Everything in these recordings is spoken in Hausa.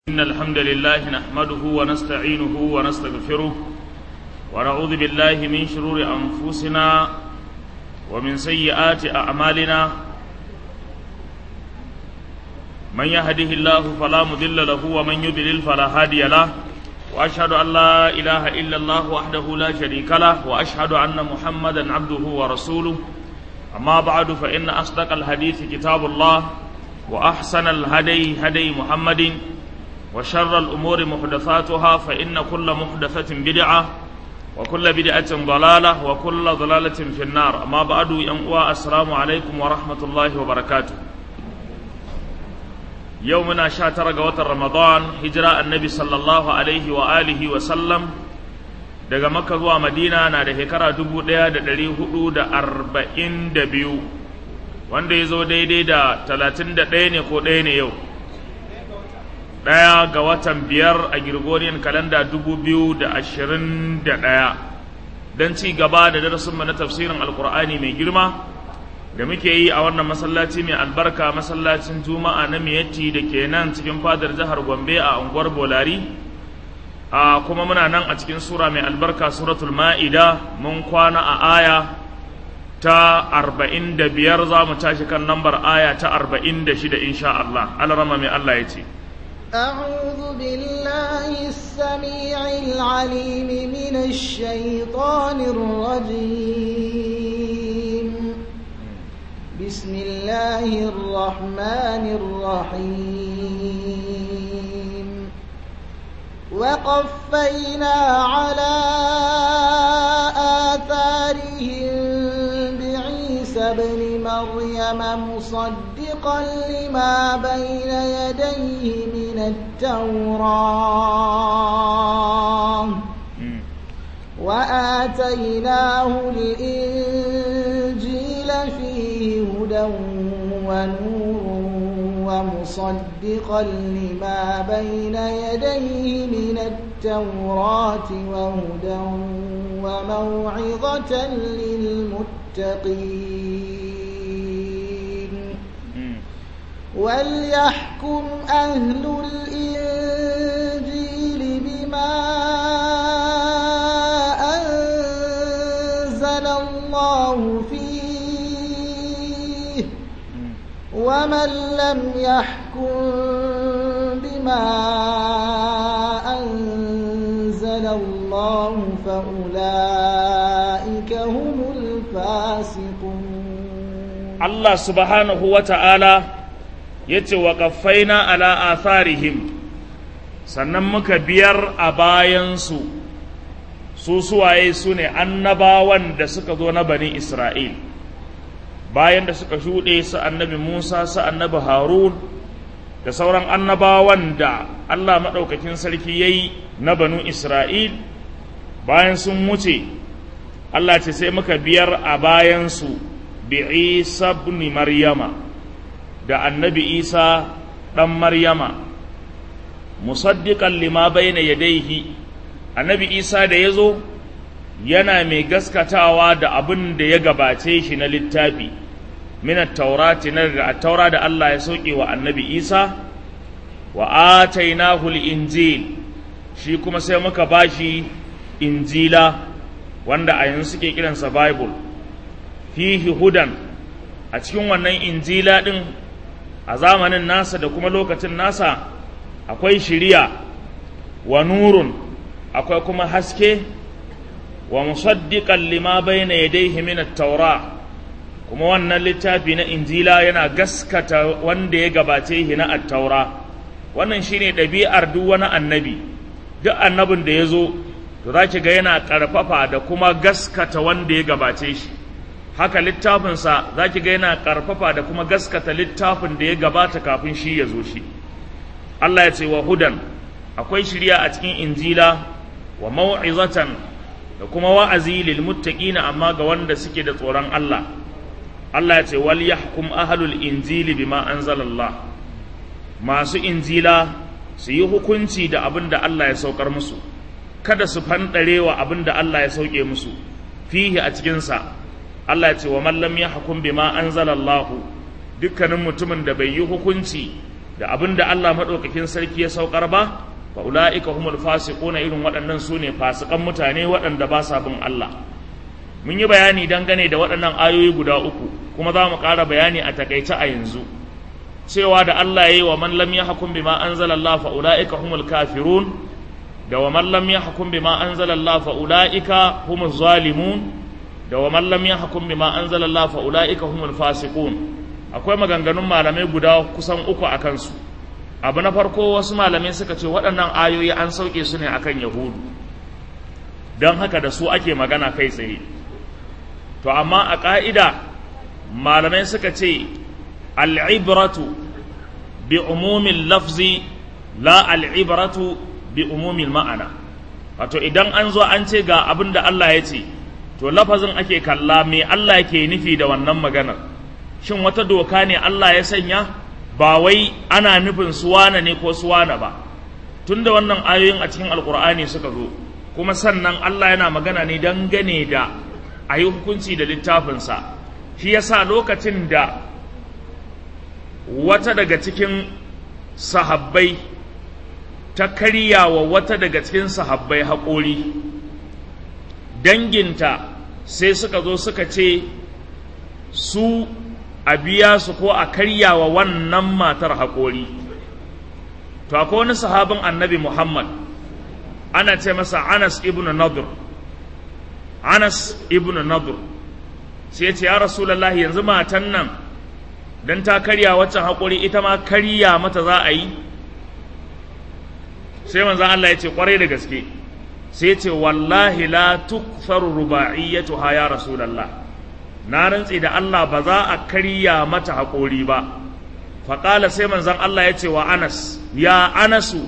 إن الحمد لله نحمده ونستعينه ونستغفره ونعوذ بالله من شرور أنفسنا ومن سيئات أعمالنا من يهده الله فلا مضل له ومن يضلل فلا هادي له وأشهد أن لا إله إلا الله وحده لا شريك له وأشهد أن محمدا عبده ورسوله أما بعد فإن أصدق الحديث كتاب الله وأحسن الهدي هدي محمد وشر الأمور محدثاتها فإن كل محدثة بدعة وكل بدعة ضلالة وكل ضلالة في النار أما بعد ينقوى السلام عليكم ورحمة الله وبركاته يومنا شاتر قوة رمضان هجرة النبي صلى الله عليه وآله وسلم daga makka zuwa madina na da shekara dubu ɗaya da ɗari hudu da arba'in da biyu wanda ya zo daidai da talatin da ɗaya ne ko ɗaya ne yau ɗaya ga watan biyar a Gregorian kalanda dubu biyu da ashirin da ɗaya don ci gaba da darasinmu na tafsirin alkur'ani mai girma da muke yi a wannan masallaci mai albarka masallacin juma'a na miyatti da ke nan cikin fadar jihar gombe a unguwar bolari a kuma muna nan a cikin sura mai albarka suratul ma'ida mun kwana a aya ta arba'in da biyar za mu tashi kan lambar aya ta arba'in da shida insha Allah alarama mai Allah ya ce أعوذ بالله السميع العليم من الشيطان الرجيم بسم الله الرحمن الرحيم وقفينا على آثارهم بعيسى ابن مريم مصدقا لما بين يديه من التوراة وآتيناه الإنجيل فيه هدى ونور ومصدقا لما بين يديه من التوراة وهدى وموعظة للمتقين وليحكم أهل الإنجيل بما أنزل الله فيه ومن لم يحكم بما أنزل الله فأولئك هم الفاسقون الله سبحانه وتعالى yace wa ƙaffaina ala atharihim sannan muka biyar a bayansu su suwaye su ne annabawan da suka zo na bani isra'il bayan da suka shuɗe su annabi musa su annabi harun da sauran annabawan da allah maɗaukakin sarki ya yi na banu isra'il bayan sun wuce allah ce sai muka biyar a bayansu bi isa ibn maryama da annabi isa ɗan maryama musaddiƙan lima bayna yadaihi annabi isa da ya zo yana mai gaskatawa da abin da ya gabace shi na littafi min taurati na daga taura da Allah ya sauke wa annabi isa wa atainahu injil shi kuma sai muka bashi injila wanda a yanzu suke kiransa bible fihi hudan a cikin wannan injila din a zamanin nasa da kuma lokacin nasa akwai shiriya wa nurun akwai kuma haske wa musaddiqan lima bayna yadayhi min at-taura kuma wannan littafi na injila yana gaskata wanda ya gabace shi na at-taura wannan shine ɗabi'ar duk wani annabi duk annabin da ya zo to za ki ga yana ƙarfafa da kuma gaskata wanda ya gabace shi haka littafinsa za ki ga yana ƙarfafa da kuma gaskata littafin da ya gabata kafin shi ya zo shi Allah ya ce wa hudan akwai shirya a cikin injila wa mau'izatan da kuma wa'azi lil muttaqina amma ga wanda suke da tsoron Allah Allah ya ce wal yahkum ahlul injili bima anzalallah masu injila su yi hukunci da abin da Allah ya saukar musu kada su fanɗare wa abin da Allah ya sauke musu fihi a cikinsa Allah ya ce wa man lam yahkum bima anzalallahu dukkanin mutumin da bai yi hukunci da abin da Allah maɗaukakin sarki ya saukar ba fa ulaika humul fasiquna irin waɗannan su ne fasikan mutane waɗanda ba sa bin Allah mun yi bayani dangane da waɗannan ayoyi guda uku kuma za mu ƙara bayani a takaice a yanzu cewa da Allah ya yi wa man lam yahkum bima anzala Allah fa ulaika humul kafirun da wa man lam yahkum bima anzala Allah fa ulaika humuz zalimun da wa man lam yahkum bima anzala Allah fa ulaika humul fasiqun akwai maganganun malamai guda kusan uku a kansu abu na farko wasu malamai suka ce waɗannan ayoyi an sauke su ne akan yahudu don haka da su ake magana kai tsaye to amma a ƙa'ida malamai suka ce al'ibratu bi umumin lafzi la al'ibratu bi umumin ma'ana wato idan an zo an ce ga abin da Allah ya ce to lafazin ake kalla me Allah ke nufi da wannan maganar shin wata doka ne Allah ya sanya ba wai ana nufin suwana ne ko suwana ba tunda wannan ayoyin a cikin alkur'ani suka zo kuma sannan Allah yana magana ne dangane da a yi hukunci da littafinsa shi yasa lokacin da wata daga cikin sahabbai ta karya wa wata daga cikin sahabbai haƙori danginta sai suka zo suka ce su a biya su ko a karya wa wannan matar haƙori to akwai wani sahabin annabi muhammad ana ce masa anas ibn nadur anas ibn nadur sai ya ce ya rasulallah yanzu matan nan don ta karya waccan haƙori ita ma karya mata za a yi sai manzan Allah ya ce ƙwarai da gaske sai ya ce wallahi la tukfar ruba'iyyatuha ya rasulallah na rantse da Allah ba za a karya mata haƙori ba faƙala sai manzan Allah ya ce wa anas ya anasu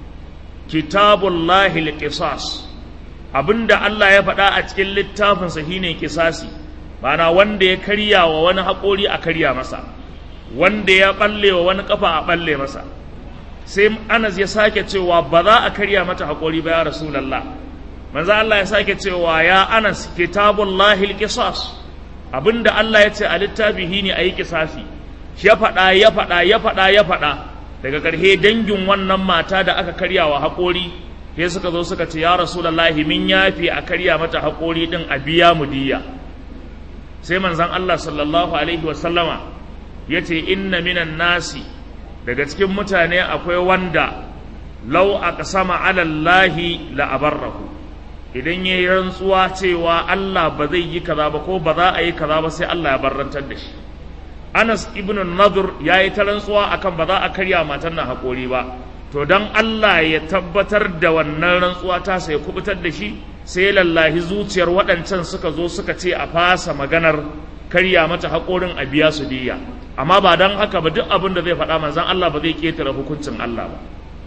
kitabullahi liqisas abinda Allah ya faɗa a cikin littafinsa shine kisasi bana wanda ya karya wa wani haƙori a karya masa wanda ya ɓalle wa wani ƙafa a ɓalle masa sai anas ya sake cewa ba za a karya mata haƙori ba ya rasulallah manzo Allah ya sake cewa ya anas kitabullahi alqisas abinda Allah ya ce a littafi shine ayi kisasi ya faɗa ya faɗa ya faɗa ya faɗa daga ƙarshe dangin wannan mata da aka karya wa haƙori sai suka zo suka ce ya rasulallahi min yafi a karya mata haƙori ɗin a biya mu diya sai manzon Allah sallallahu alaihi wa sallama ya ce inna minan nasi daga cikin mutane akwai wanda lau aqsama ala Allahi la abarrahu idan yayi rantsuwa cewa Allah ba zai yi kaza ba ko ba za a yi kaza ba sai Allah ya barrantar da shi Anas ibn Nadur ya yi ta rantsuwa akan ba za a karya matan nan haƙori ba to don Allah ya tabbatar da wannan rantsuwa ta sai kubutar da shi sai lallahi zuciyar waɗancan suka zo suka ce a fasa maganar karya mata haƙorin a biya su diya amma ba don haka ba duk abin da zai faɗa manzan Allah ba zai ƙetare hukuncin Allah ba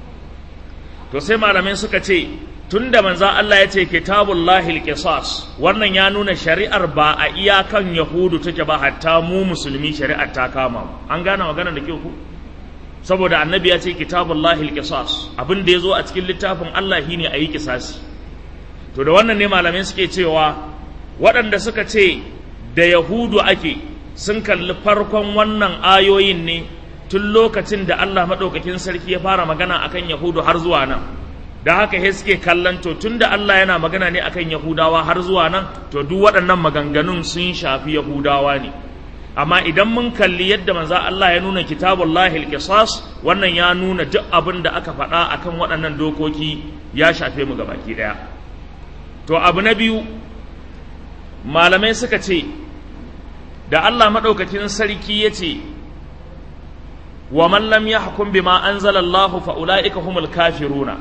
to sai malamai suka ce tunda manzan Allah ya ce kitabullahi alqisas wannan ya nuna shari'ar ba a iyakan yahudu take ba hatta mu musulmi shari'ar ta kama an gane magana da kyau ku saboda annabi ya ce kitabullahi alqisas abin da yazo a cikin littafin Allah shine ayi kisasi to da wannan ne malamai suke cewa waɗanda suka ce da yahudu ake sun kalli farkon wannan ayoyin ne tun lokacin da Allah maɗaukakin sarki ya fara magana akan yahudu har zuwa nan da haka he suke kallon to tun da Allah yana magana ne akan yahudawa har zuwa nan to duk waɗannan maganganun sun shafi yahudawa ne amma idan mun kalli yadda manzo Allah ya nuna kitabullahi alqisas wannan ya nuna duk abin da aka faɗa akan waɗannan dokoki ya shafe mu gabaki ɗaya to abu na biyu malamai suka ce da Allah maɗaukakin sarki ya ce wa man lam yahkum bima anzala Allah fa ulaika humul kafiruna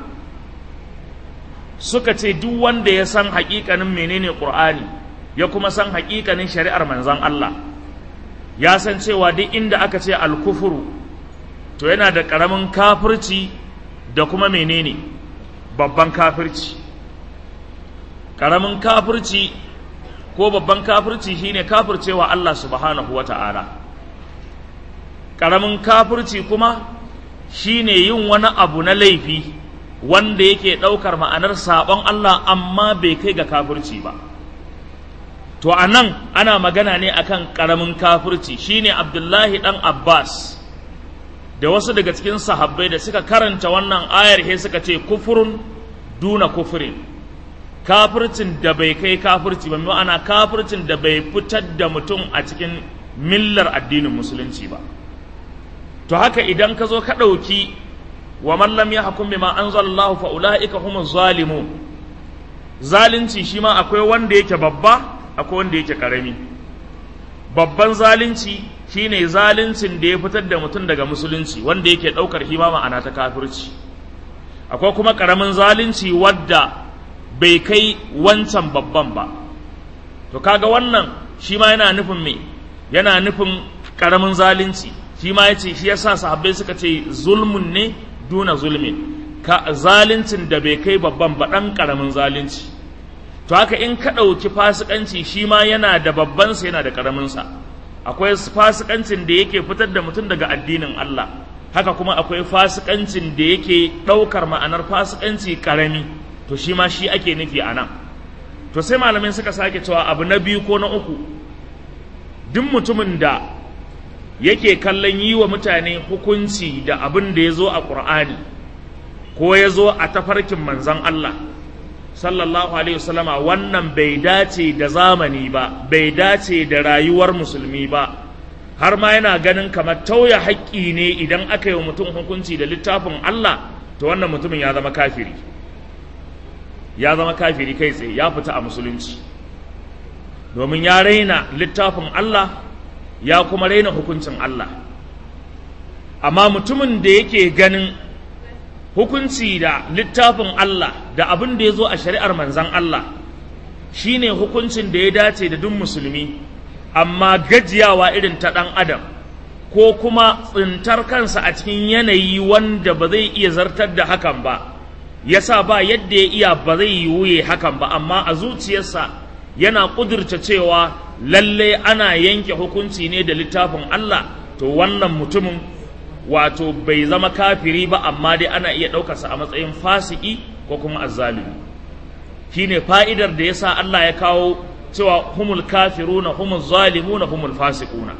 suka ce duk wanda ya san haƙiƙanin menene Qur'ani ya kuma san haƙiƙanin shari'ar manzon Allah ya san cewa duk inda aka ce alkufuru to yana da ƙaramin kafirci da kuma menene babban kafirci ƙaramin kafirci ko babban kafirci shine kafircewa Allah subhanahu wata'ala ƙaramin kafirci kuma shine yin wani abu na laifi wanda yake ɗaukar ma'anar saɓon Allah amma bai kai ga kafirci ba to a nan ana magana ne akan ƙaramin kafirci shine abdullahi ɗan abbas da wasu daga cikin sahabbai da suka karanta wannan ayar he suka ce kufurun duna kufurin kafircin da bai kai kafirci ba ma'ana kafircin da bai fitar da mutum a cikin millar addinin musulunci ba to haka idan ka zo ka ɗauki wa mallam ya hakun bima anzalallahu fa ulaika humuz zalimun zalunci shi ma akwai wanda yake babba akwai wanda yake karami babban zalunci shine zaluncin da ya fitar da mutum daga musulunci wanda yake ɗaukar hima ma'ana ta kafirci akwai kuma ƙaramin zalunci wadda bai kai wancan babban ba to kaga wannan shi ma yana nufin me yana nufin ƙaramin zalunci shi ma ya ce shi yasa sahabbai suka ce zulmun ne duna zulmin ka zaluncin da bai kai babban ba ɗan ƙaramin zalunci to haka in ka ɗauki fasikanci shi ma yana da babbansa yana da ƙaraminsa akwai fasikancin da yake fitar da mutum daga addinin Allah haka kuma akwai fasikancin da yake ɗaukar ma'anar fasikanci ƙarami to shi ma shi ake nufi a nan to sai malamai suka sake cewa abu na biyu ko na uku duk mutumin da yake kallon yi wa mutane hukunci da abin da ya zo a ƙur'ani ko ya zo a tafarkin manzon Allah sallallahu alaihi wasallama wannan bai dace da zamani ba bai dace da rayuwar musulmi ba har ma yana ganin kamar tauya haƙƙi ne idan aka yi wa mutum hukunci da littafin Allah to wannan mutumin ya zama kafiri ya zama kafiri kai tsaye ya fita a musulunci domin ya raina littafin Allah ya kuma raina hukuncin Allah amma mutumin da yake ganin hukunci da littafin Allah da abin da ya zo a shari'ar manzan Allah shine hukuncin da ya dace da duk musulmi amma gajiyawa irin ta ɗan adam ko kuma tsintar kansa a cikin yanayi wanda ba zai iya zartar da hakan ba yasa ba yadda ya iya ba zai yiwuye hakan ba amma a zuciyarsa yana ƙudurta cewa lalle ana yanke hukunci ne da littafin Allah to wannan mutumin wato bai zama kafiri ba amma dai ana iya ɗaukarsa a matsayin fasiki ko kuma azzalimi shine fa'idar da yasa Allah ya kawo cewa humul kafiruna humul zalimuna humul fasiquna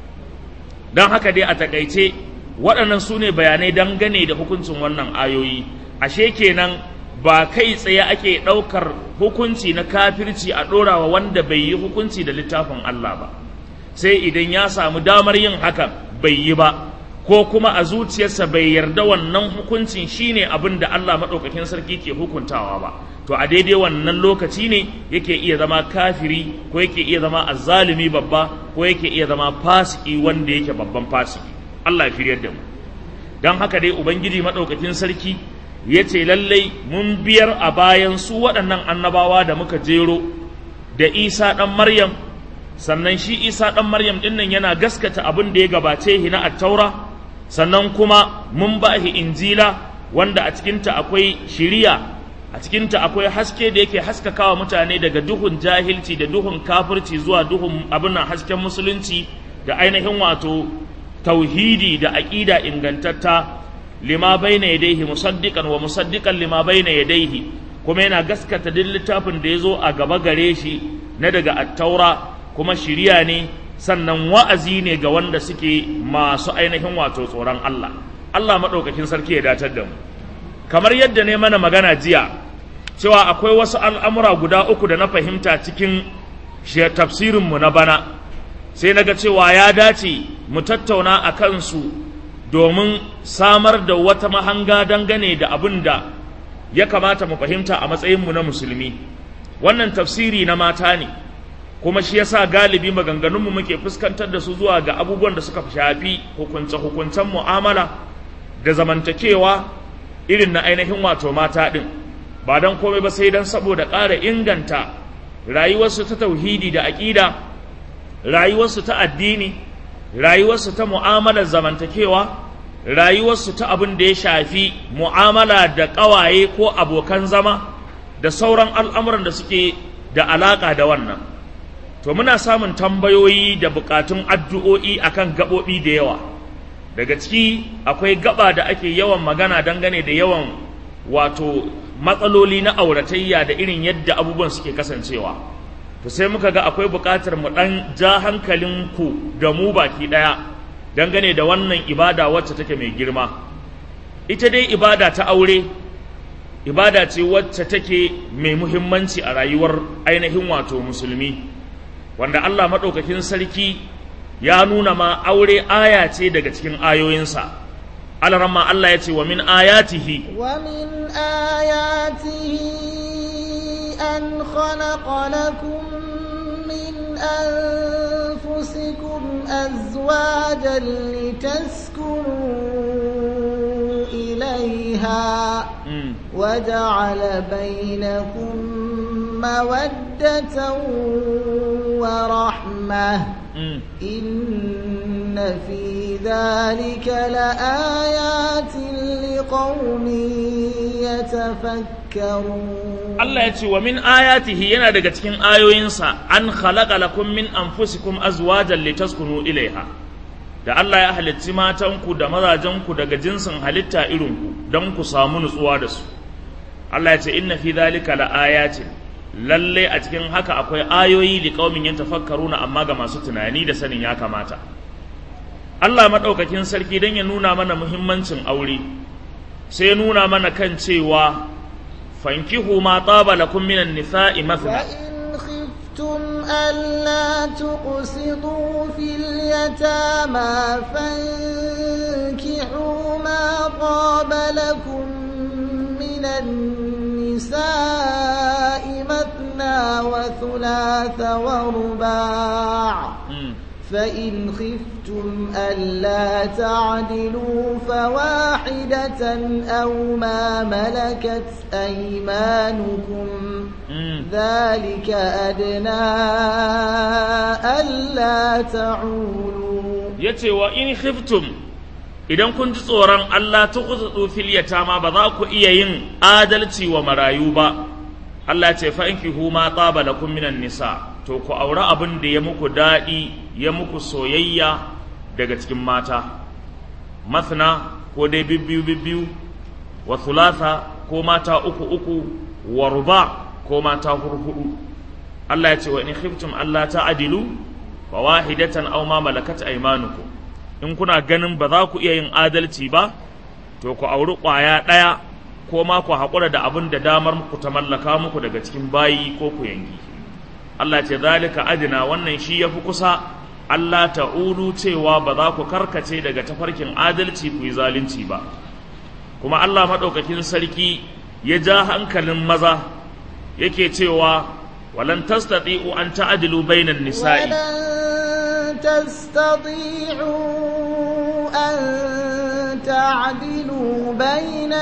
don haka dai a takaice waɗannan su ne bayanai dangane da hukuncin wannan ayoyi ashe kenan ba kai tsaye ake ɗaukar hukunci na kafirci a ɗorawa wanda bai yi hukunci da littafin Allah ba sai idan ya samu damar yin hakan bai yi ba ko kuma a zuciyarsa bai yarda wannan hukuncin shine abin da Allah maɗaukakin sarki ke hukuntawa ba to a daidai wannan lokaci ne yake iya zama kafiri ko yake iya zama azzalumi babba ko yake iya zama fasiki wanda yake babban fasiki Allah ya shiryar da mu don haka dai ubangiji maɗaukakin sarki ya ce lallai mun biyar a bayan su waɗannan annabawa da muka jero da isa ɗan maryam sannan shi isa ɗan maryam ɗin nan yana gaskata abin da ya gabace shi na attaura sannan kuma mun ba shi injila wanda a cikinta akwai shiriya a cikinta akwai haske da yake haskakawa mutane daga duhun jahilci da duhun kafirci zuwa duhun abin hasken musulunci da ainihin wato tauhidi da aƙida ingantatta lima baina yadayhi musaddiqan wa musaddiqan lima baina yadayhi kuma yana gaskata duk littafin da ya zo a gaba gare shi na daga attaura kuma shiriya ne sannan wa'azi ne ga wanda suke masu ainihin wato tsoron Allah Allah maɗaukakin sarki ya datar da mu kamar yadda ne mana magana jiya cewa akwai wasu al'amura guda uku da na fahimta cikin tafsirinmu na bana sai na ga cewa ya dace mu tattauna a kansu domin samar da wata mahanga dangane da abin da ya kamata mu fahimta a matsayinmu na musulmi wannan tafsiri na mata ne kuma shi yasa galibi maganganunmu muke fuskantar da su zuwa ga abubuwan da suka shafi hukunce-hukuncen mu'amala da zamantakewa irin na ainihin wato mata ɗin ba don komai ba sai don saboda ƙara inganta rayuwarsu ta tauhidi da aƙida rayuwarsu ta addini rayuwarsu ta mu'amalar zamantakewa rayuwarsu ta abin da ya shafi mu'amala da ƙawaye ko abokan zama da sauran al'amuran da suke da alaƙa da wannan to muna samun tambayoyi da buƙatun addu'o'i akan gaɓoɓi da yawa daga ciki akwai gaba da ake yawan magana dangane da yawan wato matsaloli na auratayya da irin yadda abubuwan suke kasancewa to sai muka ga akwai buƙatar mu ɗan ja hankalinku da mu baki ɗaya dangane da wannan ibada wacce take mai girma ita dai ibada ta aure ibada ce wacce take mai muhimmanci a rayuwar ainihin wato musulmi wanda Allah maɗaukakin sarki ya nuna ma aure aya ce daga cikin ayoyinsa alarama Allah ya ce wa min ayatihi wa min ayatihi an khalaqa lakum min anfusikum azwajan litaskunu ilayha وجعل بينكم مودة ورحمة إن في ذلك لآيات لقوم يتفكرون الله يتي ومن آياته ينا daga cikin ayoyinsa an khalaqa lakum min anfusikum azwajan litaskunu ilaiha da Allah ya halitti matanku da mazajenku daga jinsin halitta irinku don ku samu nutsuwa da su Allah ya ce inna fi dhalika laayatin lalle a cikin haka akwai ayoyi li qaumin yatafakkaruna amma ga masu tunani da sanin ya kamata Allah madaukakin sarki dan ya nuna mana muhimmancin aure sai ya nuna mana kan cewa fankihu ma taba lakum minan nisa'i mathna خفتم ألا تقسطوا في اليتامى فانكحوا ما طاب لكم من النساء مثنى وثلاث ورباع فإن خفتم ألا تعدلوا فواحدة أو ما ملكت أيمانكم ذلك أدنى ألا تعولوا يتي وإن خفتم idan kun ji tsoron Allah ta kusa fil yatama ba za ku iya yin adalci wa marayu ba Allah ce fa in kihu ma tsaba lakum minan nisa to ku aure abin da ya muku daɗi ya muku soyayya daga cikin mata masna ko dai bibbiyu bibbiyu wa thulatha ko mata uku uku wa ruba ko mata hurhudu Allah ya ce wa in khiftum Allah ta'dilu fa wahidatan aw ma malakat aymanukum in kuna ganin ba za ku iya yin adalci ba to ku auri ƙwaya ɗaya ko ma ku haƙura da abin da damar ku ta mallaka muku daga cikin bayi ko ku yanki Allah ce zalika adina wannan shi yafi kusa Allah ta'ulu cewa ba za ku karkace daga tafarkin adalci ku yi zalunci ba kuma Allah maɗaukakin sarki ya ja hankalin maza yake cewa walan tastati'u an ta'dilu bainan nisa'i تستطيعوا أن تعدلوا بين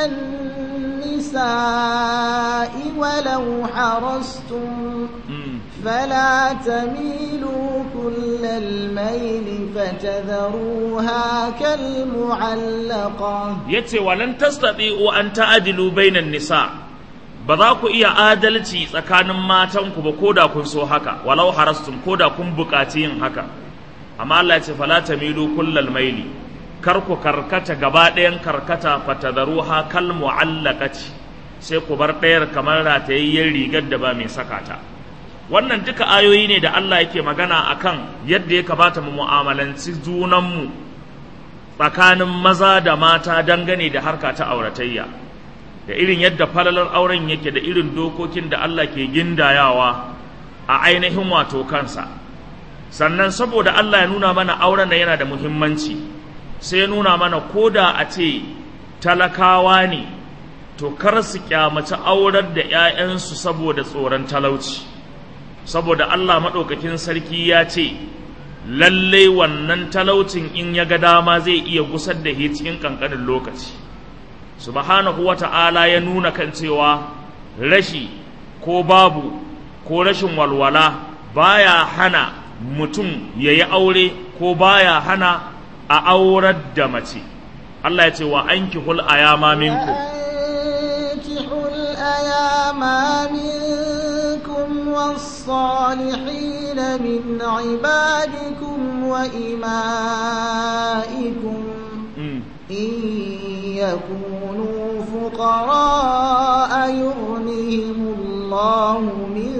النساء ولو حرصتم فلا تميلوا كل الميل فتذروها كالمعلقة يتي ولن تستطيعوا أن تعدلوا بين النساء ba za ku iya adalci tsakanin matanku ba ko da kun so haka walau harastum ko da kun buƙaci yin haka amma Allah ya ce fala tamilu kullal maili kar ku karkata gaba ɗayan karkata fatadaruha kal mu'allaqati sai ku bar ɗayar kamar ratayayyen rigar da ba mai saka ta wannan duka ayoyi ne da Allah yake magana akan yadda ya kamata mu mu'amalanci junanmu tsakanin maza da mata dangane da harka ta auratayya da irin yadda falalar auren yake da irin dokokin da Allah ke gindayawa a ainihin wato kansa sannan saboda Allah ya nuna mana auren da yana da muhimmanci sai ya nuna mana ko da a ce talakawa ne to kar su kyamaci aurar da 'ya'yansu saboda tsoron talauci saboda Allah maɗaukakin sarki ya ce lallai wannan talaucin in ya ga dama zai iya gusar da shi cikin ƙanƙanin lokaci subhanahu wa ta'ala ya nuna kan cewa rashi ko babu ko rashin walwala baya hana mutum ya yi aure ko baya hana a aurar da mace Allah ya ce wa an kihul ayama minku والصالحين من عبادكم وإمائكم إن يكونوا فقراء يغنيهم الله من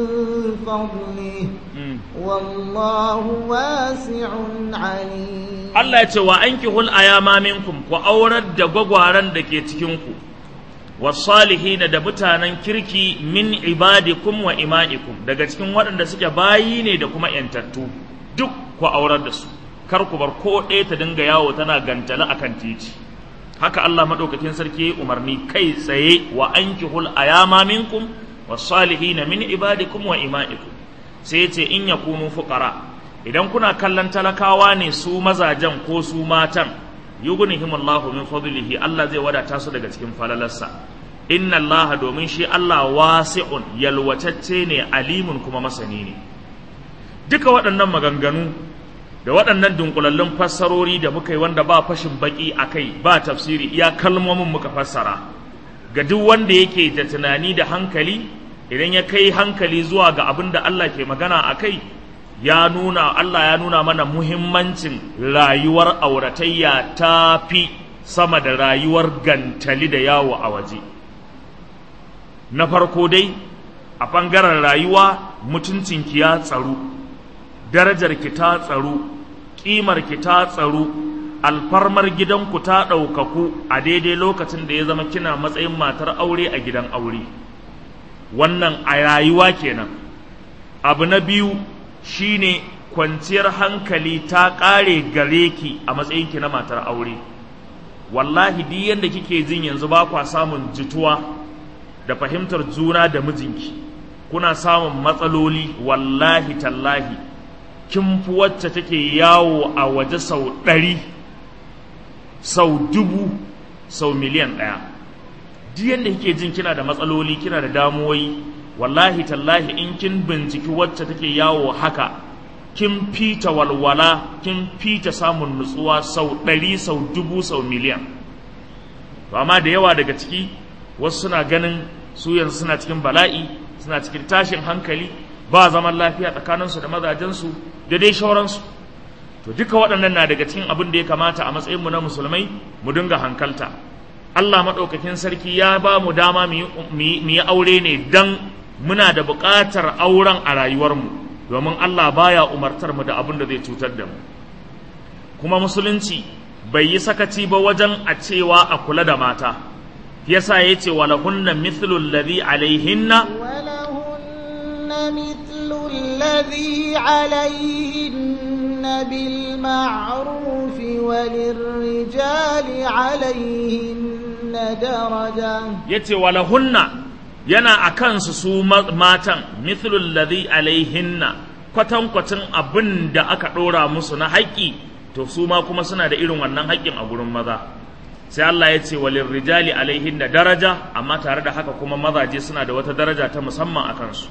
فضله والله واسع عليم Allah ya ce wa ankihul ayama minkum ku aurar da gwagwaran da ke cikin ku wasalihin da mutanen kirki min ibadikum wa ima'ikum daga cikin waɗanda suke bayi ne da kuma yantattu duk ku aurar da su kar ku bar ko ɗaya ta dinga yawo tana gantala akan titi haka Allah madaukakin sarki umarni kai tsaye wa ankihul ayama minkum wasalihin min ibadikum wa ima'ikum sai ya ce in yakunu fuqara idan kuna kallon talakawa ne su mazajen ko su matan yughnihimullahu min fadlihi Allah zai wadata su daga cikin falalarsa inna Allah domin shi Allah wasi'un yalwatacce ne alimun kuma masani ne duka waɗannan maganganu da waɗannan dunkulallun fassarori da muka yi wanda ba fashin baki a kai ba tafsiri iya kalmomin muka fassara ga duk wanda yake da tunani da hankali idan ya kai hankali zuwa ga abin da Allah ke magana a kai ya nuna Allah ya nuna mana muhimmancin rayuwar auratayya ta fi sama da rayuwar gantali da yawo a waje na farko dai a ɓangaren rayuwa mutuncinki ya tsaro darajarki ta tsaro ƙimarki ta tsaro alfarmar gidanku ta ɗaukaku a daidai lokacin da ya zama kina matsayin matar aure a gidan aure wannan a rayuwa kenan abu na biyu shine kwanciyar hankali ta ƙare gare ki a matsayinki na matar aure wallahi duk yadda kike jin yanzu ba kwa samun jituwa da fahimtar juna da mijinki kuna samun matsaloli wallahi tallahi kin fi wacce take yawo a waje sau ɗari sau dubu sau miliyan ɗaya duk yadda kike jin kina da matsaloli kina da damuwoyi wallahi tallahi in kin binciki wacce take yawo haka kin fita walwala kin fita samun nutsuwa sau ɗari sau dubu sau miliyan to amma da yawa daga ciki wasu suna ganin su yanzu suna cikin bala'i suna cikin tashin hankali ba zaman lafiya tsakaninsu da mazajensu da dai shauransu to duka waɗannan na daga cikin abin da ya kamata a matsayinmu na musulmai mu dinga hankalta Allah maɗaukakin sarki ya ba mu dama mu yi aure ne don muna da buƙatar auren a rayuwarmu domin Allah baya umartar mu da abin da zai cutar da mu kuma musulunci bai yi sakaci ba wajen a cewa a kula da mata yasa ya ce walahunna mithlu alladhi alaihinna ولهن مثل الذي عليهن بالمعروف وللرجال عليهن درجة yace walahunna yana a kansu su matan mithlu alladhi alaihinna kwatankwacin abin da aka ɗora musu na haƙƙi to su ma kuma suna da irin wannan haƙƙin a gurin maza sai Allah ya ce walin rijali alaihin da daraja amma tare da haka kuma mazaje suna da wata daraja ta musamman a kansu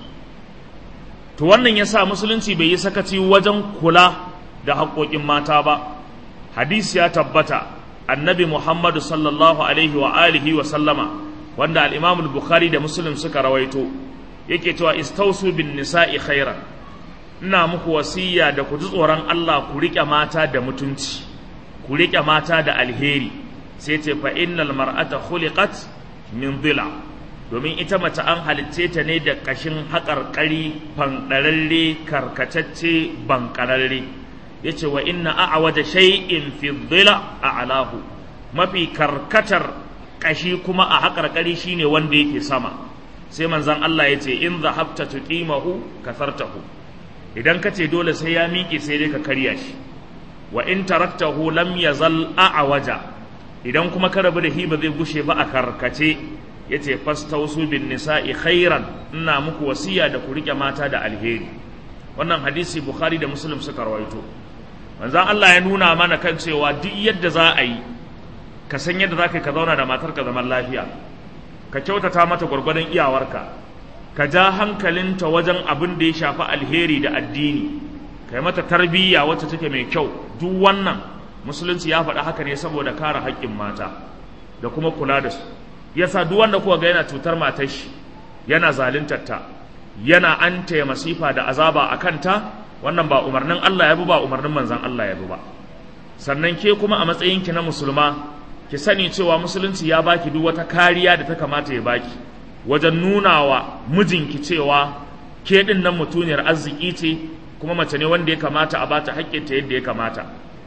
to wannan ya sa musulunci bai yi sakaci wajen kula da haƙoƙin mata ba hadisi ya tabbata annabi muhammadu sallallahu alaihi wa alihi wa sallama wanda al-imam bukhari da muslim suka rawaito yake cewa istausu bin nisa'i khairan ina muku wasiya da ku ji tsoron Allah ku riƙe mata da mutunci ku riƙe mata da alheri sai ce fa innal mar'ata khuliqat min dhila domin ita mace an halicce ta ne da kashin haƙarƙari fanɗararre karkatacce bankararre yace wa inna a'waja shay'in fi dhila a'lahu mafi karkatar kashi kuma a haƙarƙari shine wanda yake sama sai manzon Allah yace in zahabta tuqimahu kasartahu idan kace dole sai ya miƙe sai dai ka karya shi wa in taraktahu lam yazal a'waja idan kuma ka rabu da hi ba zai gushe ba a karkace ya ce fastausu bin nisa'i khairan ina muku wasiya da ku rike mata da alheri wannan hadisi bukhari da muslim suka rawaito manzon Allah ya nuna mana kan cewa duk yadda za a yi ka san yadda za ka ka zauna da matarka zaman lafiya ka kyautata mata gwargwadon iyawarka ka ja hankalinta wajen abin da ya shafi alheri da addini ka yi mata tarbiyya wacce take mai kyau duk wannan musulunci ya faɗa haka ne saboda kare haƙƙin mata da kuma kula da su yasa duk wanda kuka ga yana cutar matar shi yana zaluntar ta yana an taya masifa da azaba a kanta wannan ba umarnin Allah ya bi ba umarnin manzon Allah ya bi ba sannan ke kuma a matsayinki na musulma ki sani cewa musulunci ya baki duk wata kariya da ta kamata ya baki wajen nuna wa mijinki cewa ke din nan mutuniyar arziki ce kuma mace ne wanda ya kamata a bata haƙƙinta yadda ya kamata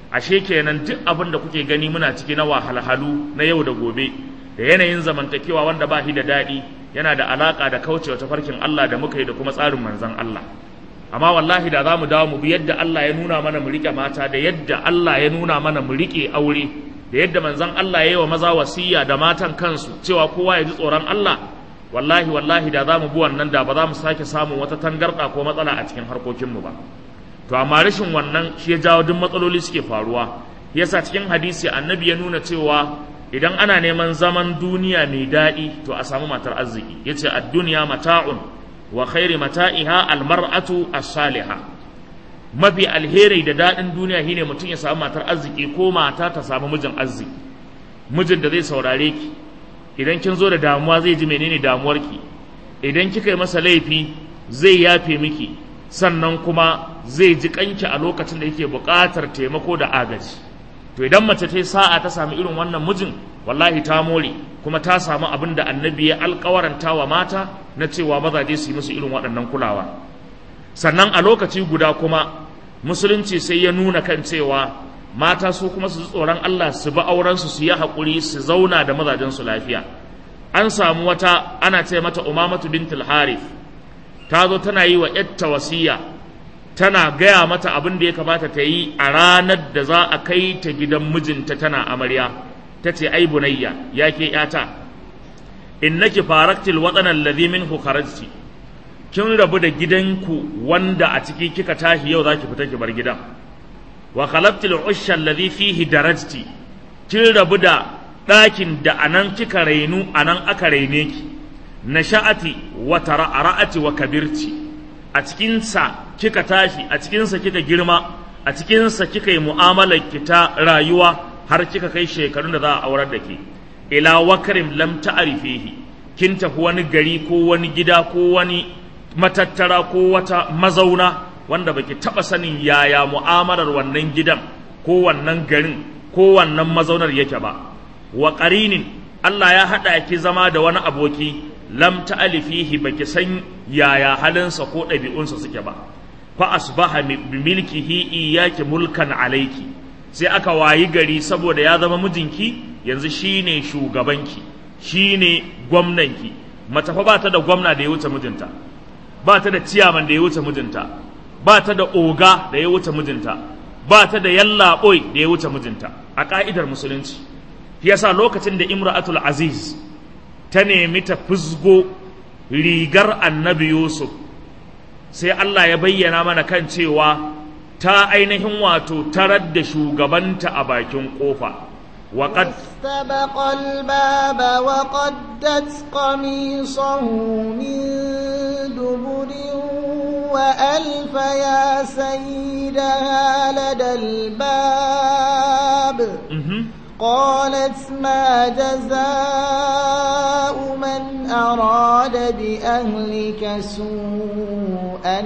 ashe kenan duk abin da kuke gani muna ciki na wahalhalu na yau da gobe da yanayin zamantakewa wanda ba shi da daɗi yana da alaƙa da kaucewa tafarkin Allah da muka yi da kuma tsarin manzon Allah amma wallahi da za mu dawo mu bi yadda Allah ya nuna mana mu riƙe mata da yadda Allah ya nuna mana mu riƙe aure da yadda manzon Allah ya yi wa maza wasiya da matan kansu cewa kowa ya ji tsoron Allah wallahi wallahi da za mu bi wannan da ba za mu sake samun wata tangarɗa ko matsala a cikin harkokinmu ba to amma rashin wannan shi ya jawo duk matsaloli suke faruwa yasa cikin hadisi annabi ya nuna cewa idan ana neman zaman duniya mai daɗi to a samu matar arziki yace ad-dunya mata'un wa khairi mata'iha al-mar'atu as-salihah mafi alheri da daɗin duniya shine mutum ya samu matar arziki ko mata ta samu mijin arziki mijin da zai saurare ki idan kin zo da damuwa zai ji menene damuwarki idan kika yi masa laifi zai yafe miki sannan kuma zai ji kanki a lokacin da yake buƙatar taimako da agaji to idan mace ta sa'a ta samu irin wannan mijin wallahi ta more kuma ta samu abin da annabi ya alƙawaranta wa mata na cewa mazaje su yi musu irin waɗannan kulawa sannan a lokaci guda kuma musulunci sai ya nuna kan cewa mata su kuma su ji tsoron Allah su bi aurensu su yi haƙuri su zauna da mazajensu lafiya an samu wata ana ce mata umamatu bintul harith ta zo tana yi wa yatta wasiya tana gaya mata abin da ya kamata ta yi a ranar da za a kai ta gidan mijinta tana amarya ta ce ai bunayya ya ke yata innaki faraktil waɗanan ladhi minhu kharajti kin rabu da gidanku wanda a ciki kika tashi yau zaki fita ki bar gidan wa khalaqtil usha alladhi fihi darajti kin rabu da ɗakin da anan kika rainu anan aka raine ki nasha'ati wa tara'ati wa kabirci a cikin sa kika tashi a cikin sa kika girma a cikin sa kika yi mu'amalar ki ta rayuwa har kika kai shekarun da za a aurar da ke ila wakarim lam ta'rifihi kin tafi wani gari ko wani gida ko wani matattara ko wata mazauna wanda baki taba sanin yaya mu'amalar wannan gidan ko wannan garin ko wannan mazaunar yake ba wa qarinin Allah ya hada ki zama da wani aboki lam ta'alifihi baki san yaya halinsa ko ɗabi'unsa suke ba fa asbaha bi milkihi iyyaki mulkan alayki sai aka wayi gari saboda ya zama mijinki yanzu shine shugabanki shine gwamnanki mace fa ba ta da gwamna da ya wuce mijinta ba ta da ciyaman da ya wuce mijinta ba ta da oga da ya wuce mijinta ba ta da yallaɓoi da ya wuce mijinta a ƙa'idar musulunci yasa lokacin da imra'atul aziz ta nemi ta fusgo rigar annabi yusuf sai Allah ya bayyana mana kan cewa ta ainihin wato tarar da shugabanta a bakin ƙofa وقد استبق الباب وقدت قميصه من دبر وألف يا سيدها لدى الباب قالت ما جزاء من أراد بأهلك سوءا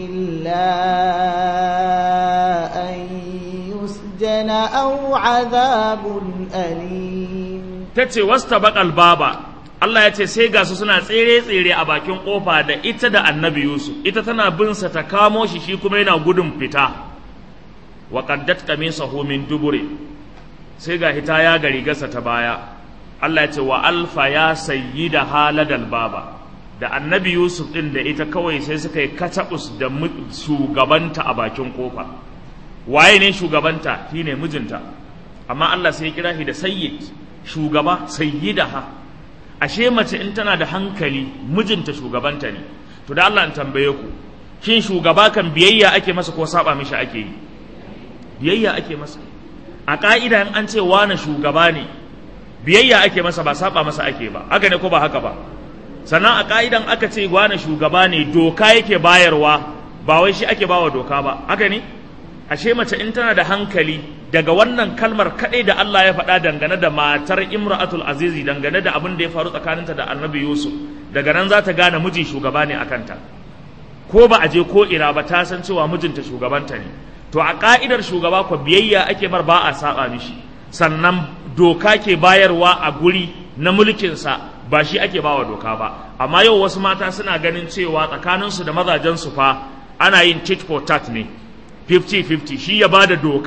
إلا أن يسجن أو عذاب أليم tace wasta baƙal baba Allah ya ce sai ga su suna tsere-tsere a bakin ƙofa da ita da annabi Yusuf ita tana bin sa ta kamo shi shi kuma yana gudun fita wa qaddat qamisahu min dubure sai ga hita ya gari gasa ta baya Allah ya ce wa alfa ya sayyida haladal baba da annabi Yusuf din da ita kawai sai suka yi katabus da shugabanta a bakin ƙofa waye ne shugabanta shine mijinta amma Allah sai ya kira shi da sayyid shugaba sayyidaha ashe mace in tana da hankali mijinta shugabanta ne to da Allah in tambaye ku shin shugaba kan biyayya ake masa ko saba mishi ake yi biyayya ake masa a ka'ida in an ce wani shugaba ne biyayya ake masa ba saba masa ake ba haka ne ko ba haka ba sannan a ka'idan aka ce wani shugaba ne doka yake bayarwa ba wai shi ake bawa doka ba haka ne ashe mace in tana da hankali daga wannan kalmar kaɗai da Allah ya faɗa dangane da matar imra'atul azizi dangane da abin da ya faru tsakaninta da annabi yusuf daga nan za ta gane miji shugaba ne a kanta ko ba a je ko ina ba ta san cewa mijinta shugabanta ne to a ka'idar shugaba ko biyayya ake mar ba a saba mishi sannan doka ke bayarwa a guri na mulkinsa ba shi ake bawa doka ba amma yau wasu mata suna ganin cewa tsakaninsu da mazajensu fa ana yin tit for tat ne 50-50 shi ya bada doka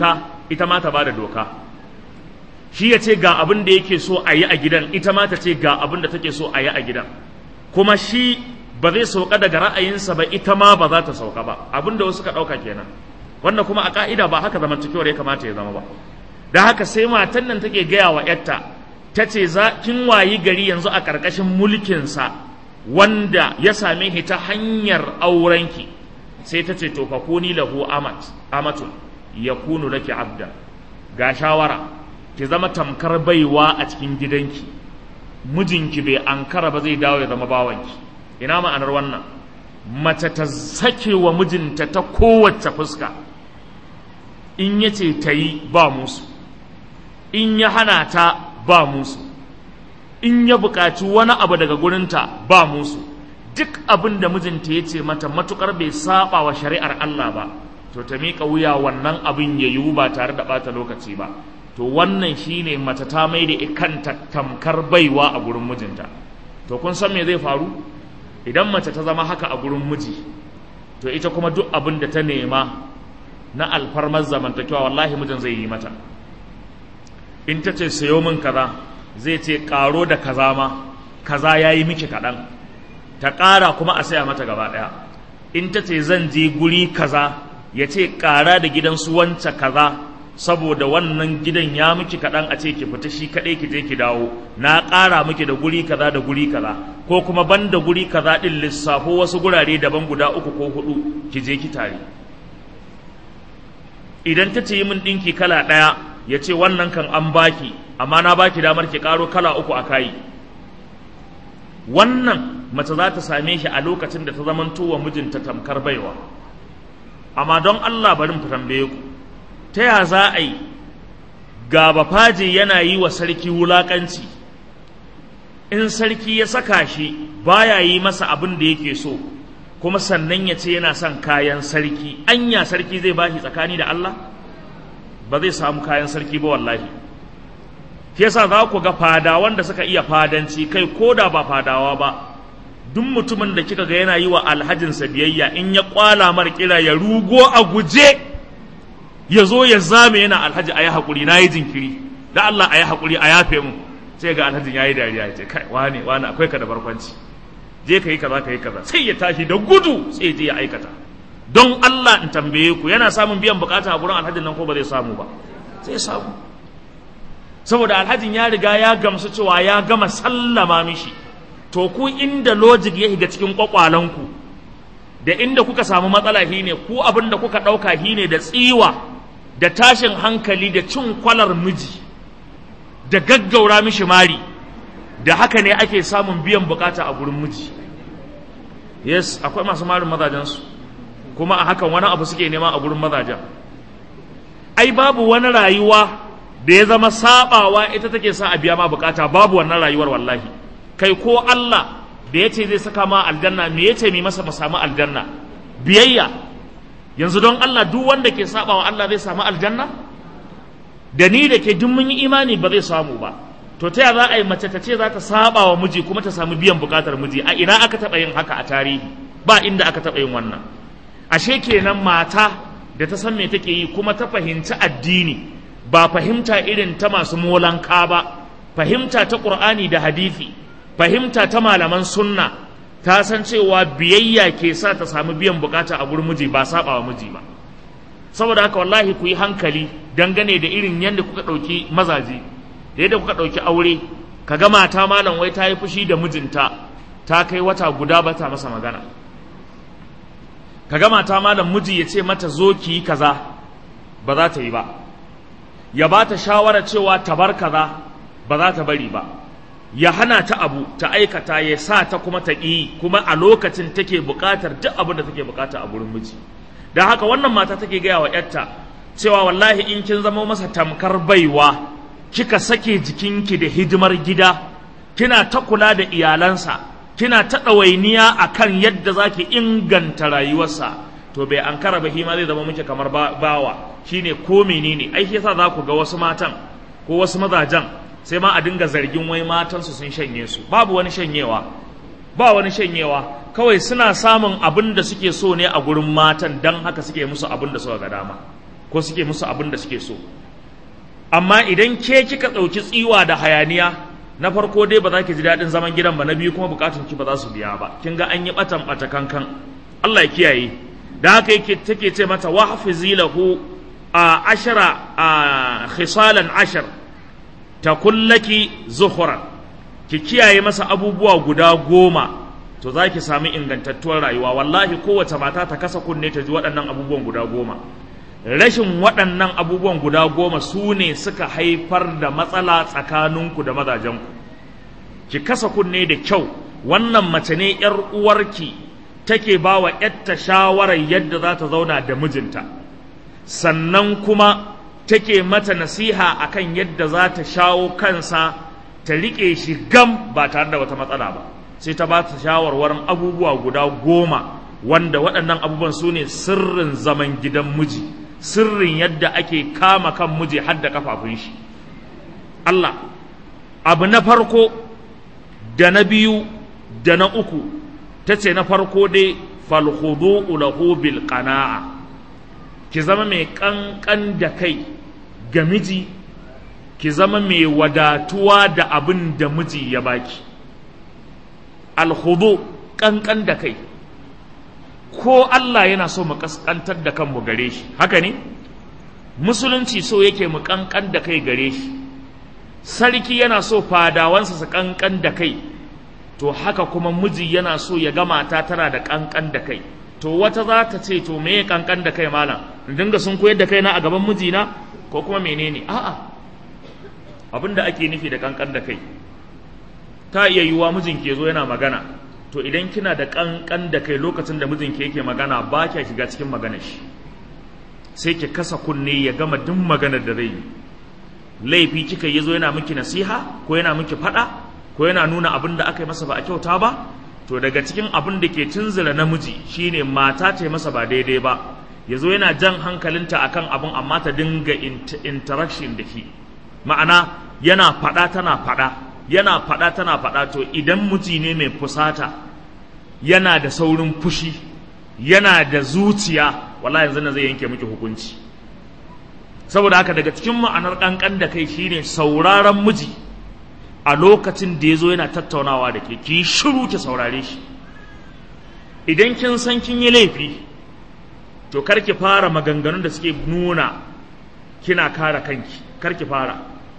ita ma ta bada doka shi ya ce ga abin da yake so a yi a gidan ita ma ta ce ga abin da take so a yi a gidan kuma shi ba zai sauka daga ra'ayinsa ba ita ma ba za ta sauka ba abin da wasu ka ɗauka kenan wannan kuma a ka'ida ba haka zamantakewar ya kamata ya zama ba da haka sai matan nan take gaya wa yarta ta ce za kin wayi gari yanzu a ƙarƙashin mulkinsa wanda ya same shi ta hanyar aurenki sai ta ce to fa kuni lahu amat amatun yakunu laki abda ga shawara ki zama tamkar baiwa a cikin gidanki mijinki bai ankara ba zai dawo ya zama bawanki ina ma'anar wannan mace ta sake wa mijinta ta kowace fuska in ya ce ta yi ba musu in ya hana ta ba musu in ya buƙaci wani abu daga gurinta ba musu duk abin da mijinta ya ce mata matukar bai saba wa shari'ar Allah ba to ta miƙa wuya wannan abin ya yiwu ba tare da ɓata lokaci ba to wannan shine mace ta mai da kanta tamkar baiwa a gurin mijinta to kun san me zai faru idan mace ta zama haka a gurin miji to ita kuma duk abin da ta nema na alfarmar zamantakewa wallahi mijin zai yi mata in ta ce sayo min kaza zai ce karo da kaza ma kaza ya yi miki kaɗan ta ƙara kuma a saya mata gaba ɗaya in ta ce zan je guri kaza ya ce ƙara da gidansu wance kaza saboda wannan gidan ya miki kaɗan a ce ki fita shi kaɗai ki je ki dawo na ƙara miki da guri kaza da guri kaza ko kuma ban da guri kaza ɗin lissafo wasu gurare daban guda uku ko huɗu ki je ki tare idan ta ce yi min ɗinki kala ɗaya ya ce wannan kan an baki amma na baki damar ki ƙaro kala uku a kayi wannan mace za ta same shi a lokacin da ta zamanto wa mijinta tamkar baiwa amma don Allah bari mu tambaye ku ta ya za a yi ga bafaje yana yi wa sarki wulakanci in sarki ya saka shi baya yi masa abin da yake so kuma sannan ya ce yana son kayan sarki anya sarki zai bashi tsakani da Allah ba zai samu kayan sarki ba wallahi shi yasa za ku ga fadawan da suka iya fadanci kai ko da ba fadawa ba duk mutumin da kika ga yana yi wa alhajinsa biyayya in ya kwala mar kira ya rugo a guje ya zo ya zame yana alhaji a yi haƙuri na yi jinkiri da Allah a yi haƙuri a yafe mu sai ga alhajin ya yi dariya ya ce kai wane wane akwai ka da barkwanci je ka yi kaza ka yi kaza sai ya tashi da gudu sai je ya aikata don Allah in tambaye ku yana samun biyan bukata a gurin alhajin nan ko ba zai samu ba zai samu saboda alhajin ya riga ya gamsu cewa ya gama sallama mishi to ku inda logic ya shiga cikin kwakwalanku da inda kuka samu matsala shine ku abin da kuka ɗauka shine da tsiwa da tashin hankali da cin kwalar miji da gaggaura mishi mari da haka ne ake samun biyan bukata a gurin miji yes akwai masu marin mazajensu kuma a hakan wani abu suke nema a gurin mazajen ai babu wani rayuwa da ya zama sabawa ita take sa a biya ma bukata babu wannan rayuwar wallahi kai ko Allah da ya ce zai saka ma aljanna me ya ce mai masa mu samu aljanna biyayya yanzu don Allah duk wanda ke sabawa Allah zai samu aljanna da ni da ke duk mun yi imani ba zai samu ba to ta za a yi mace ta ce za ta saba wa miji kuma ta samu biyan bukatar miji a ina aka taɓa yin haka a tarihi ba inda aka taɓa yin wannan ashe kenan mata da ta san me take yi kuma ta fahimci addini ba fahimta irin ta masu molanka ba fahimta ta qur'ani da hadisi fahimta ta malaman sunna ta san cewa biyayya ke sa ta samu biyan bukata a gurin miji ba saba wa miji ba saboda haka wallahi ku yi hankali dangane da irin yadda kuka ɗauki mazaje da yadda kuka ɗauki aure ka ga mata malam wai ta yi fushi da mijinta ta kai wata guda ba ta masa magana ka ga mata malam miji ya ce mata zo ki yi kaza ba za ta yi ba ya ba ta shawara cewa ta bar kaza ba za ta bari ba ya hana ta abu ta aikata ya sa ta kuma ta ƙi kuma a lokacin take buƙatar duk abin da take buƙata a gurin miji don haka wannan mata take gaya wa ‘yarta cewa wallahi in kin zama masa tamkar baiwa kika sake jikinki da hidimar gida kina ta kula da iyalansa kina ta ɗawainiya a kan yadda za ki inganta rayuwarsa to bai an kara ba ma zai zama muke kamar bawa shine ko menene ai yasa za ku ga wasu matan ko wasu mazajen sai ma a dinga zargin wai matansu sun shanye su babu wani shanyewa ba wani shanyewa kawai suna samun abin da suke so ne a gurin matan don haka suke musu abin da suka ga dama ko suke musu abin da suke so amma idan ke kika ɗauki tsiwa da hayaniya na farko dai ba za ki ji daɗin zaman gidan ba na biyu kuma bukatun ki ba za su biya ba kin ga an yi batan bata kankan Allah ya kiyaye da haka yake take ce mata wa hafizi lahu a ashara a khisalan ashar ta kullaki zuhuran ki kiyaye masa abubuwa guda goma to za ki sami ingantattuwar rayuwa wallahi kowace mata ta kasa kunne ta ji waɗannan abubuwan guda goma rashin waɗannan abubuwan guda goma su ne suka haifar da matsala tsakaninku da mazajenku ki kasa kunne da kyau wannan mace ne ‘yar uwarki take ba wa ‘yarta shawarar yadda za ta zauna da mijinta sannan kuma take mata nasiha akan yadda za ta shawo kansa ta riƙe shi gam ba tare da wata matsala ba sai ta ba ta shawarwarin abubuwa guda goma wanda waɗannan abubuwan su ne sirrin zaman gidan miji sirrin yadda ake kama kan miji har da kafafun shi Allah abu na farko da na biyu da na uku ta ce na farko dai falhudu lahu bil qana'a ki zama mai kankan da kai ga miji ki zama mai wadatuwa da abin da miji ya baki alhudu kankan da kai ko Allah yana so mu kaskantar da kanmu gare shi haka ne musulunci so yake mu kankan da kai gare shi sarki yana so fadawansa su kankan da kai to haka kuma miji yana so ya ga mata tana da kankan da kai to wata za ta ce to me kankan da kai malam in dinga sun koyar da kai na a gaban mijina ko kuma menene a'a abin da ake nufi da kankan da kai ta iya yiwuwa mijin ke zo yana magana to idan kina da kankan da kai lokacin da mijinki yake magana ba kya shiga cikin maganar shi sai ki kasa kunne ya gama duk maganar da zai yi laifi kika yi zo yana miki nasiha ko yana miki fada ko yana nuna abin da aka yi masa ba a kyauta ba to daga cikin abin da ke tunzura namiji shine mata ta masa ba daidai ba ya zo yana jan hankalinta akan abin amma ta dinga interaction da shi ma'ana yana fada tana fada yana fada tana fada to idan miji ne mai fusata yana da saurin fushi yana da zuciya wallahi yanzu na zai yanke miki hukunci saboda haka daga cikin ma'anar kankan da kai shine sauraron miji a lokacin da ya zo yana tattaunawa da ke ki shiru ki saurare shi idan kin san kin yi laifi to kar ki fara maganganun da suke nuna kina kare kanki kar ki fara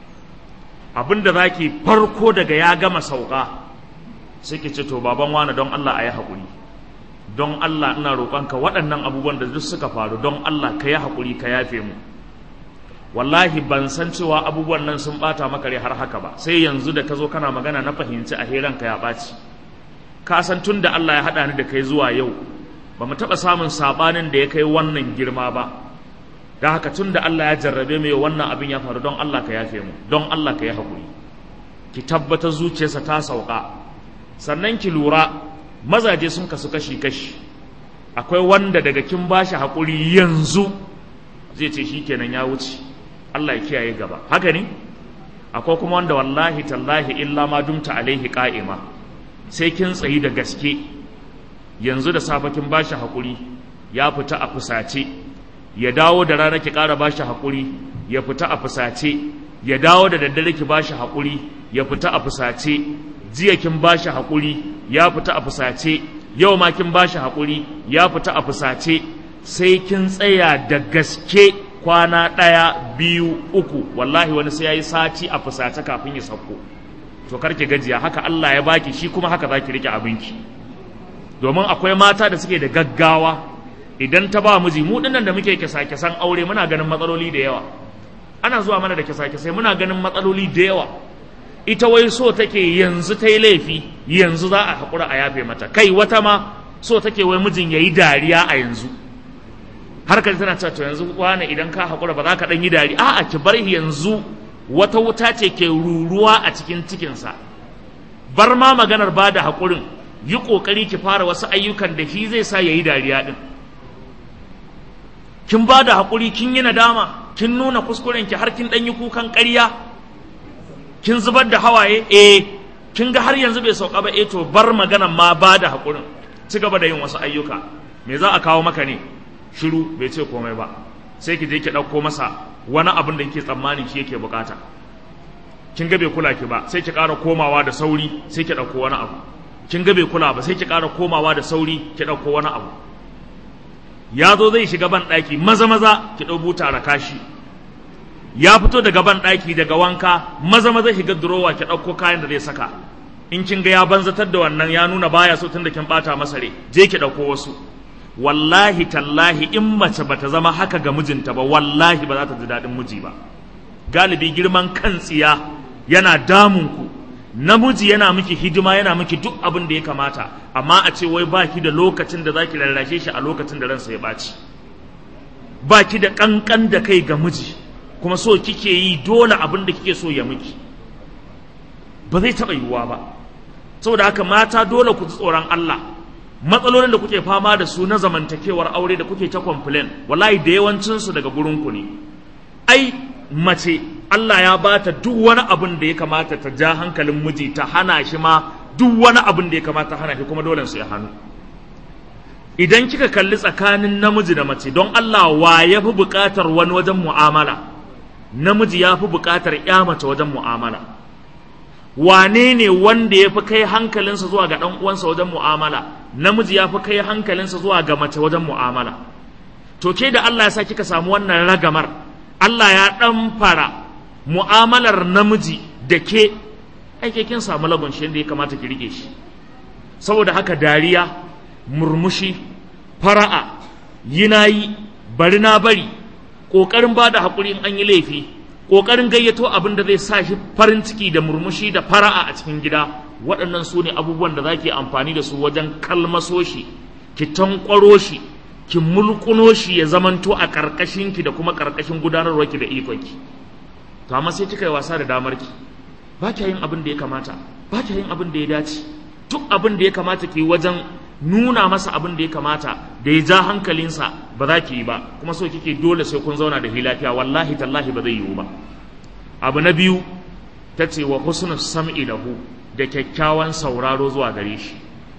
abin da za ki farko daga ya gama sauka sai ki ce to baban wani don Allah a yi haƙuri don Allah ina roƙonka waɗannan abubuwan da duk suka faru don Allah ka yi haƙuri ka yafe mu wallahi ban san cewa abubuwan nan sun ɓata maka har haka ba sai yanzu da ka zo kana magana na fahimci a ka ya ɓaci ka san tun da Allah ya haɗa ni da kai zuwa yau ba mu taɓa samun saɓanin da ya kai wannan girma ba da haka tun da Allah ya jarrabe mu wannan abin ya faru don Allah ka yafe mu don Allah ka yi haƙuri ki tabbatar zuciyarsa ta sauka sannan ki lura mazaje sun kasu kashi kashi akwai wanda daga kin bashi haƙuri yanzu zai ce shikenan ya wuce Allah ya kiyaye gaba haka ne akwai kuma wanda wallahi tallahi illa ma dumta alaihi qa'ima sai kin tsayi da gaske yanzu da safe kin bashi haƙuri ya fita a fusace ya dawo da rana ki ƙara bashi haƙuri ya fita a fusace ya dawo da daddare ki bashi haƙuri ya fita a fusace jiya kin bashi haƙuri ya fita a fusace yau ma kin bashi haƙuri ya fita a fusace sai kin tsaya da gaske kwana ɗaya biyu uku wallahi wani sai ya yi sati a fusace kafin ya sauko to karki gajiya haka Allah ya baki shi kuma haka za ki rike abinki domin akwai mata da suke da gaggawa idan ta ba miji mu dinnan da muke kisa-kisan aure muna ganin matsaloli da yawa ana zuwa mana da kisa-kisai muna ganin matsaloli da yawa ita wai so take yanzu ta yi laifi yanzu za a haƙura a yafe mata kai wata ma so take wai mijin ya yi dariya a yanzu har ka tana cewa to yanzu wani idan ka haƙura ba za ka ɗan yi dariya a'a ki bar yanzu wata wuta ce ke ruruwa a cikin cikinsa bar ma maganar ba da haƙurin yi ƙoƙari ki fara wasu ayyukan da shi zai sa ya yi dariya ɗin kin ba da haƙuri kin yi nadama kin nuna kuskurenki har kin ɗan yi kukan ƙarya kin zubar da hawaye eh kin ga har yanzu bai sauka ba eh to bar maganan ma ba da haƙurin ci gaba da yin wasu ayyuka me za a kawo maka ne shiru bai ce komai ba sai ki je ki ɗauko masa wani abin da yake tsammanin shi yake bukata kin ga bai kula ki ba sai ki ƙara komawa da sauri sai ki ɗauko wani abu kin ga bai kula ba sai ki ƙara komawa da sauri ki ɗauko wani abu ya zo zai shiga ban ɗaki maza maza ki ɗau buta da kashi ya fito daga ban ɗaki daga wanka maza maza shiga durowa ki ɗauko kayan da zai saka in kin ga ya banzatar da wannan ya nuna baya so tun da kin ɓata masa rai je ki ɗauko wasu wallahi tallahi in mace bata zama haka ga mijinta ba wallahi ba za ta ji daɗin miji ba galibi girman kan tsiya yana damun ku namiji yana miki hidima yana miki duk abin da ya kamata amma a ce wai baki da lokacin da zaki rarrashe shi a lokacin da ransa ya ɓaci baki da ƙanƙan da kai ga miji kuma so kike yi dole abin da kike so ya miki ba zai taɓa yiwuwa ba saboda haka mata dole ku ji tsoron Allah matsalolin da kuke fama da su na zamantakewar aure da kuke ta complain wallahi da yawancinsu daga gurinku ne ai mace Allah ya bata duk wani abin da ya kamata ta ja hankalin miji ta hana shi ma duk wani abin da ya kamata hana shi kuma dole su ya hannu idan kika kalli tsakanin namiji da mace don Allah wa ya fi buƙatar wani wajen mu'amala namiji ya fi buƙatar ya mace wajen mu'amala wane ne wanda ya fi kai hankalinsa zuwa ga ɗan uwansa wajen mu'amala namiji ya fi kai hankalinsa zuwa ga mace wajen mu'amala to ke da Allah ya sa kika samu wannan ragamar Allah ya ɗan fara mu'amalar namiji da ke aike kin samu lagun shi yadda ya kamata ki rike shi saboda haka dariya murmushi fara'a yinayi bari na bari ƙoƙarin ba da haƙuri in an yi laifi ƙoƙarin gayyato abin da zai sa shi farin ciki da murmushi da fara'a a cikin gida waɗannan su ne abubuwan da za ki amfani da su wajen kalmaso shi ki tankwaro shi ki mulkuno shi ya zamanto a ƙarƙashinki da kuma ƙarƙashin gudanarwarki da ikonki to amma sai kika yi wasa da damarki ba kya yin abin da ya kamata ba kya yin abin da ya dace duk abin da ya kamata ki wajen nuna masa abin da ya kamata da ya ja hankalinsa ba za ki yi ba kuma so kike dole sai kun zauna da lafiya wallahi tallahi ba zai yiwu ba abu na biyu ta ce wa husnu sam'i lahu da kyakkyawan sauraro zuwa gare shi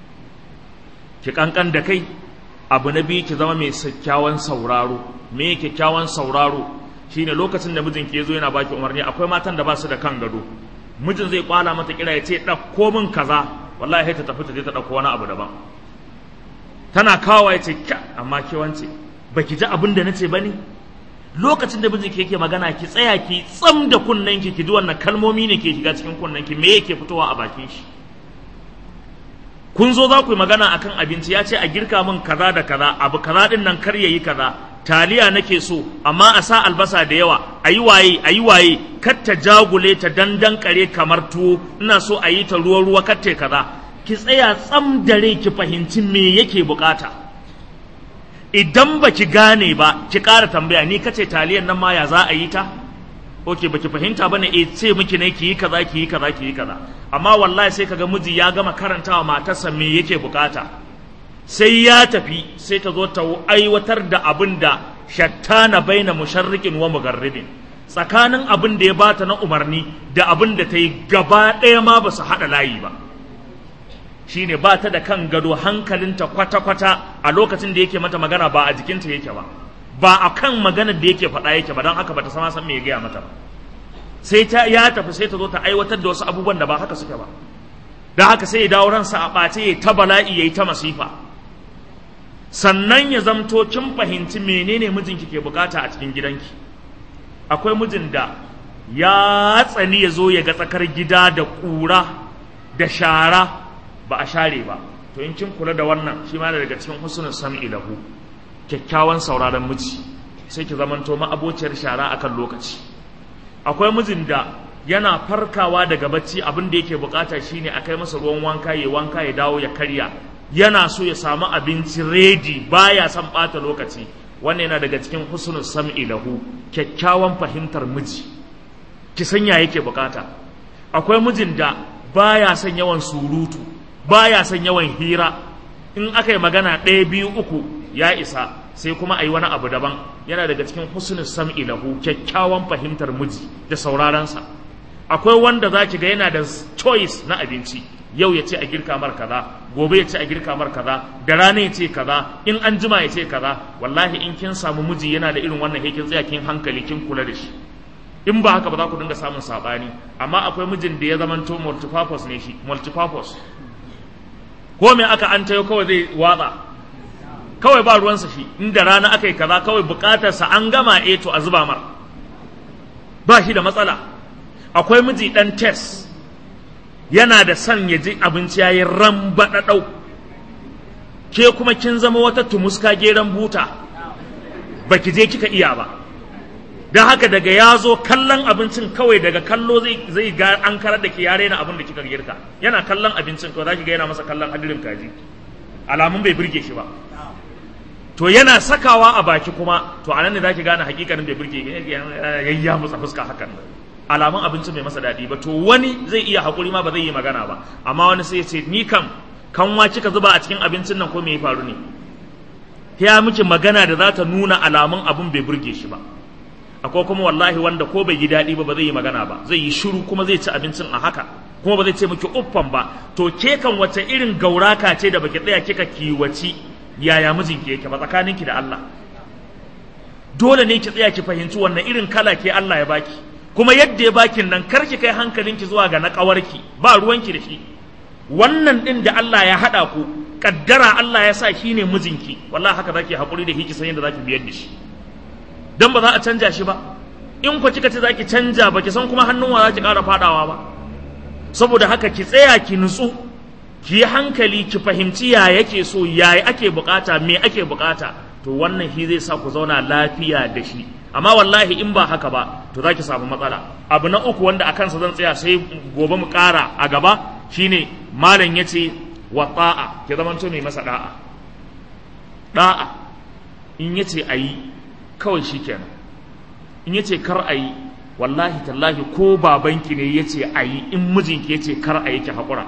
ki kankan da kai abu na biyu ki zama mai kyakkyawan sauraro me kyakkyawan sauraro shine lokacin da mijinki ya zo yana baki umarni akwai matan da ba su da kan gado mijin zai kwala mata kira ya ce ɗauko min kaza wallahi ta tafi ta je ta ɗauko wani abu daban tana kawo ya ce kya amma ke wance baki ji abin da nace bane lokacin da mijinki yake magana ki tsaya ki tsam da kunnenki ki ji wannan kalmomi ne ke shiga cikin kunnenki me yake fitowa a bakin shi kun zo za ku yi magana akan abinci ya ce a girka min kaza da kaza abu kaza din nan kar yayi kaza taliya nake so amma a sa albasa da yawa a yi waye a yi waye kar ta jagule ta dandan kare kamar tuwo ina so a yi ta ruwa ruwa kar ta kaza ki tsaya tsam dare ki fahimci me yake bukata idan ba ki gane ba ki ƙara tambaya ni kace taliyan nan ma ya za a yi ta oke baki fahimta bane eh ce miki ne ki yi kaza ki yi kaza ki yi kaza amma wallahi sai kaga miji ya gama karantawa matarsa me yake bukata sai ya tafi sai ta zo ta aiwatar da abin da shattana baina musharrikin wa mugarribin tsakanin abin da ya bata na umarni da abin da ta yi gaba ɗaya ma ba su haɗa layi ba shine ba ta da kan gado hankalinta kwata-kwata a lokacin da yake mata magana ba a jikinta yake ba ba a kan maganar da yake faɗa yake ba don haka ba ta sama san me ya gaya mata ba sai ta ya tafi sai ta zo ta aiwatar da wasu abubuwan da ba haka suke ba don haka sai ya dawo ransa a ɓace ya ta bala'i ya yi ta masifa sannan ya zamto kin fahimci menene mijinki ke bukata a cikin gidanki akwai mijin da ya tsani ya zo ya ga tsakar gida da ƙura da shara ba a share ba to in kin kula da wannan shi ma daga cikin husnul sam'i lahu kyakkyawan sauraron miji sai ki zamanto ma'abociyar shara akan lokaci akwai mijin da yana farkawa daga bacci abin da yake bukata shine a kai masa ruwan wanka ya wanka ya dawo ya karya yana so ya samu abinci redi baya son bata lokaci wannan yana daga cikin husnul sam'i lahu kyakkyawan fahimtar miji ki sanya yake bukata akwai mijin da baya son yawan surutu baya son yawan hira in aka yi magana ɗaya biyu uku ya isa sai kuma a yi wani abu daban yana daga cikin husnul sam'i lahu kyakkyawan fahimtar miji da saurarensa akwai wanda za ki ga yana da choice na abinci yau ya ce a girka mar kaza gobe ya ce a girka mar kaza da rana ya ce kaza in an jima ya ce kaza wallahi in kin samu miji yana da irin wannan kin tsaya kin hankali kin kula da shi in ba haka ba za ku dinga samun sabani amma akwai mijin da ya zamanto multipurpose ne shi multipurpose ko me aka an tayo kawai zai watsa kawai ba ruwansa shi inda rana aka yi kaza kawai bukatarsa an gama eh to a zuba mar ba shi da matsala akwai miji dan test yana da son ya ji abinci yayi rambaɗaɗau ke kuma kin zama wata tumuska geran buta baki je kika iya ba don haka daga ya zo kallon abincin kawai daga kallo zai ga an karar da ke yare na abin da kika girka yana kallon abincin kawai za ki ga yana masa kallon hadirin kaji alamun bai birge shi ba to yana sakawa a baki kuma to anan ne za ki gane hakikanin bai birge yayya masa fuska hakan alamun abincin bai masa daɗi ba to wani zai iya haƙuri ma ba zai yi magana ba amma wani sai ya ce ni kam kanwa kika zuba a cikin abincin nan ko me ya faru ne ya miki magana da za ta nuna alamun abin bai burge shi ba akwai kuma wallahi wanda ko bai yi daɗi ba ba zai yi magana ba zai yi shiru kuma zai ci abincin a haka kuma ba zai ce miki uffan ba to ke kan wace irin gauraka ce da baki tsaya kika kiwaci yaya mijinki yake ba tsakaninki da Allah dole ne ki tsaya ki fahimci wannan irin kala ke Allah ya baki kuma yadda ya bakin nan kar ki kai hankalinki zuwa ga na ƙawarki ba ruwanki da shi wannan din da Allah ya haɗa ku kaddara Allah ya sa shi ne mijinki wallahi haka zaki haƙuri da hiki san yadda zaki biyar da shi dan ba za a canja shi ba in ku kika ce zaki canja ba ki san kuma hannun wa zaki ƙara fadawa ba saboda haka ki tsaya ki nutsu ki yi hankali ki fahimci ya yake so ya ake bukata me ake bukata to wannan shi zai sa ku zauna lafiya da shi amma wallahi in ba haka ba to za ki samu matsala abu na uku wanda a kansa zan tsaya sai gobe mu ƙara a gaba shine malam ya ce wa ta'a ki zamanto mai masa da'a da'a in ya ce a yi kawai shi kenan in ya ce kar a yi wallahi tallahi ko babanki ne ya ce a yi in mijinki ya ce kar a yi ki haƙura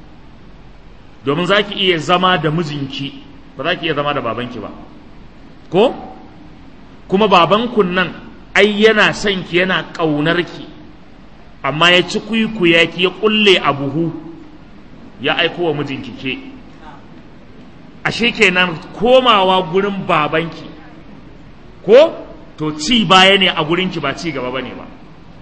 domin za ki iya zama da mijinki ba za ki iya zama da babanki ba ko kuma babankun nan ai yana son ki yana ƙaunar ki amma ya ci kuikuya ki ya ƙulle a buhu ya aiko wa mijinki ke ashe kenan komawa gurin babanki ko to ci baya ne a gurinki ba ci gaba bane ba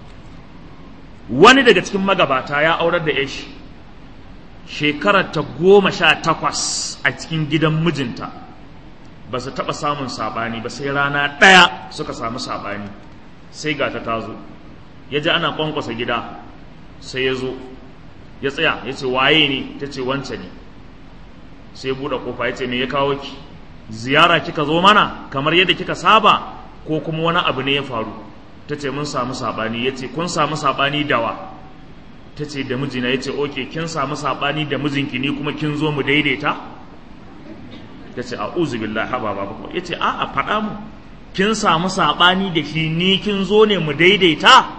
wani daga cikin magabata ya aurar da yashi shekarar ta goma sha takwas a cikin gidan mijinta ba su taɓa samun saɓani ba sai rana ɗaya suka samu saɓani sai ga ta tazo ya ji ana ƙwanƙwasa gida sai ya zo ya tsaya ya ce waye ne ta ce wance ne sai buɗe ƙofa ya ce me ya kawo ki ziyara kika zo mana kamar yadda kika saba ko kuma wani abu ne ya faru ta ce mun samu saɓani ya ce kun samu saɓani dawa ta ce da mijina ya ce oke kin samu saɓani da mijinki ni kuma kin zo mu daidaita ta ce a'udhu billahi haba ba ba ya ce a'a faɗa mu kin samu saɓani da shi ni kin zo ne mu daidaita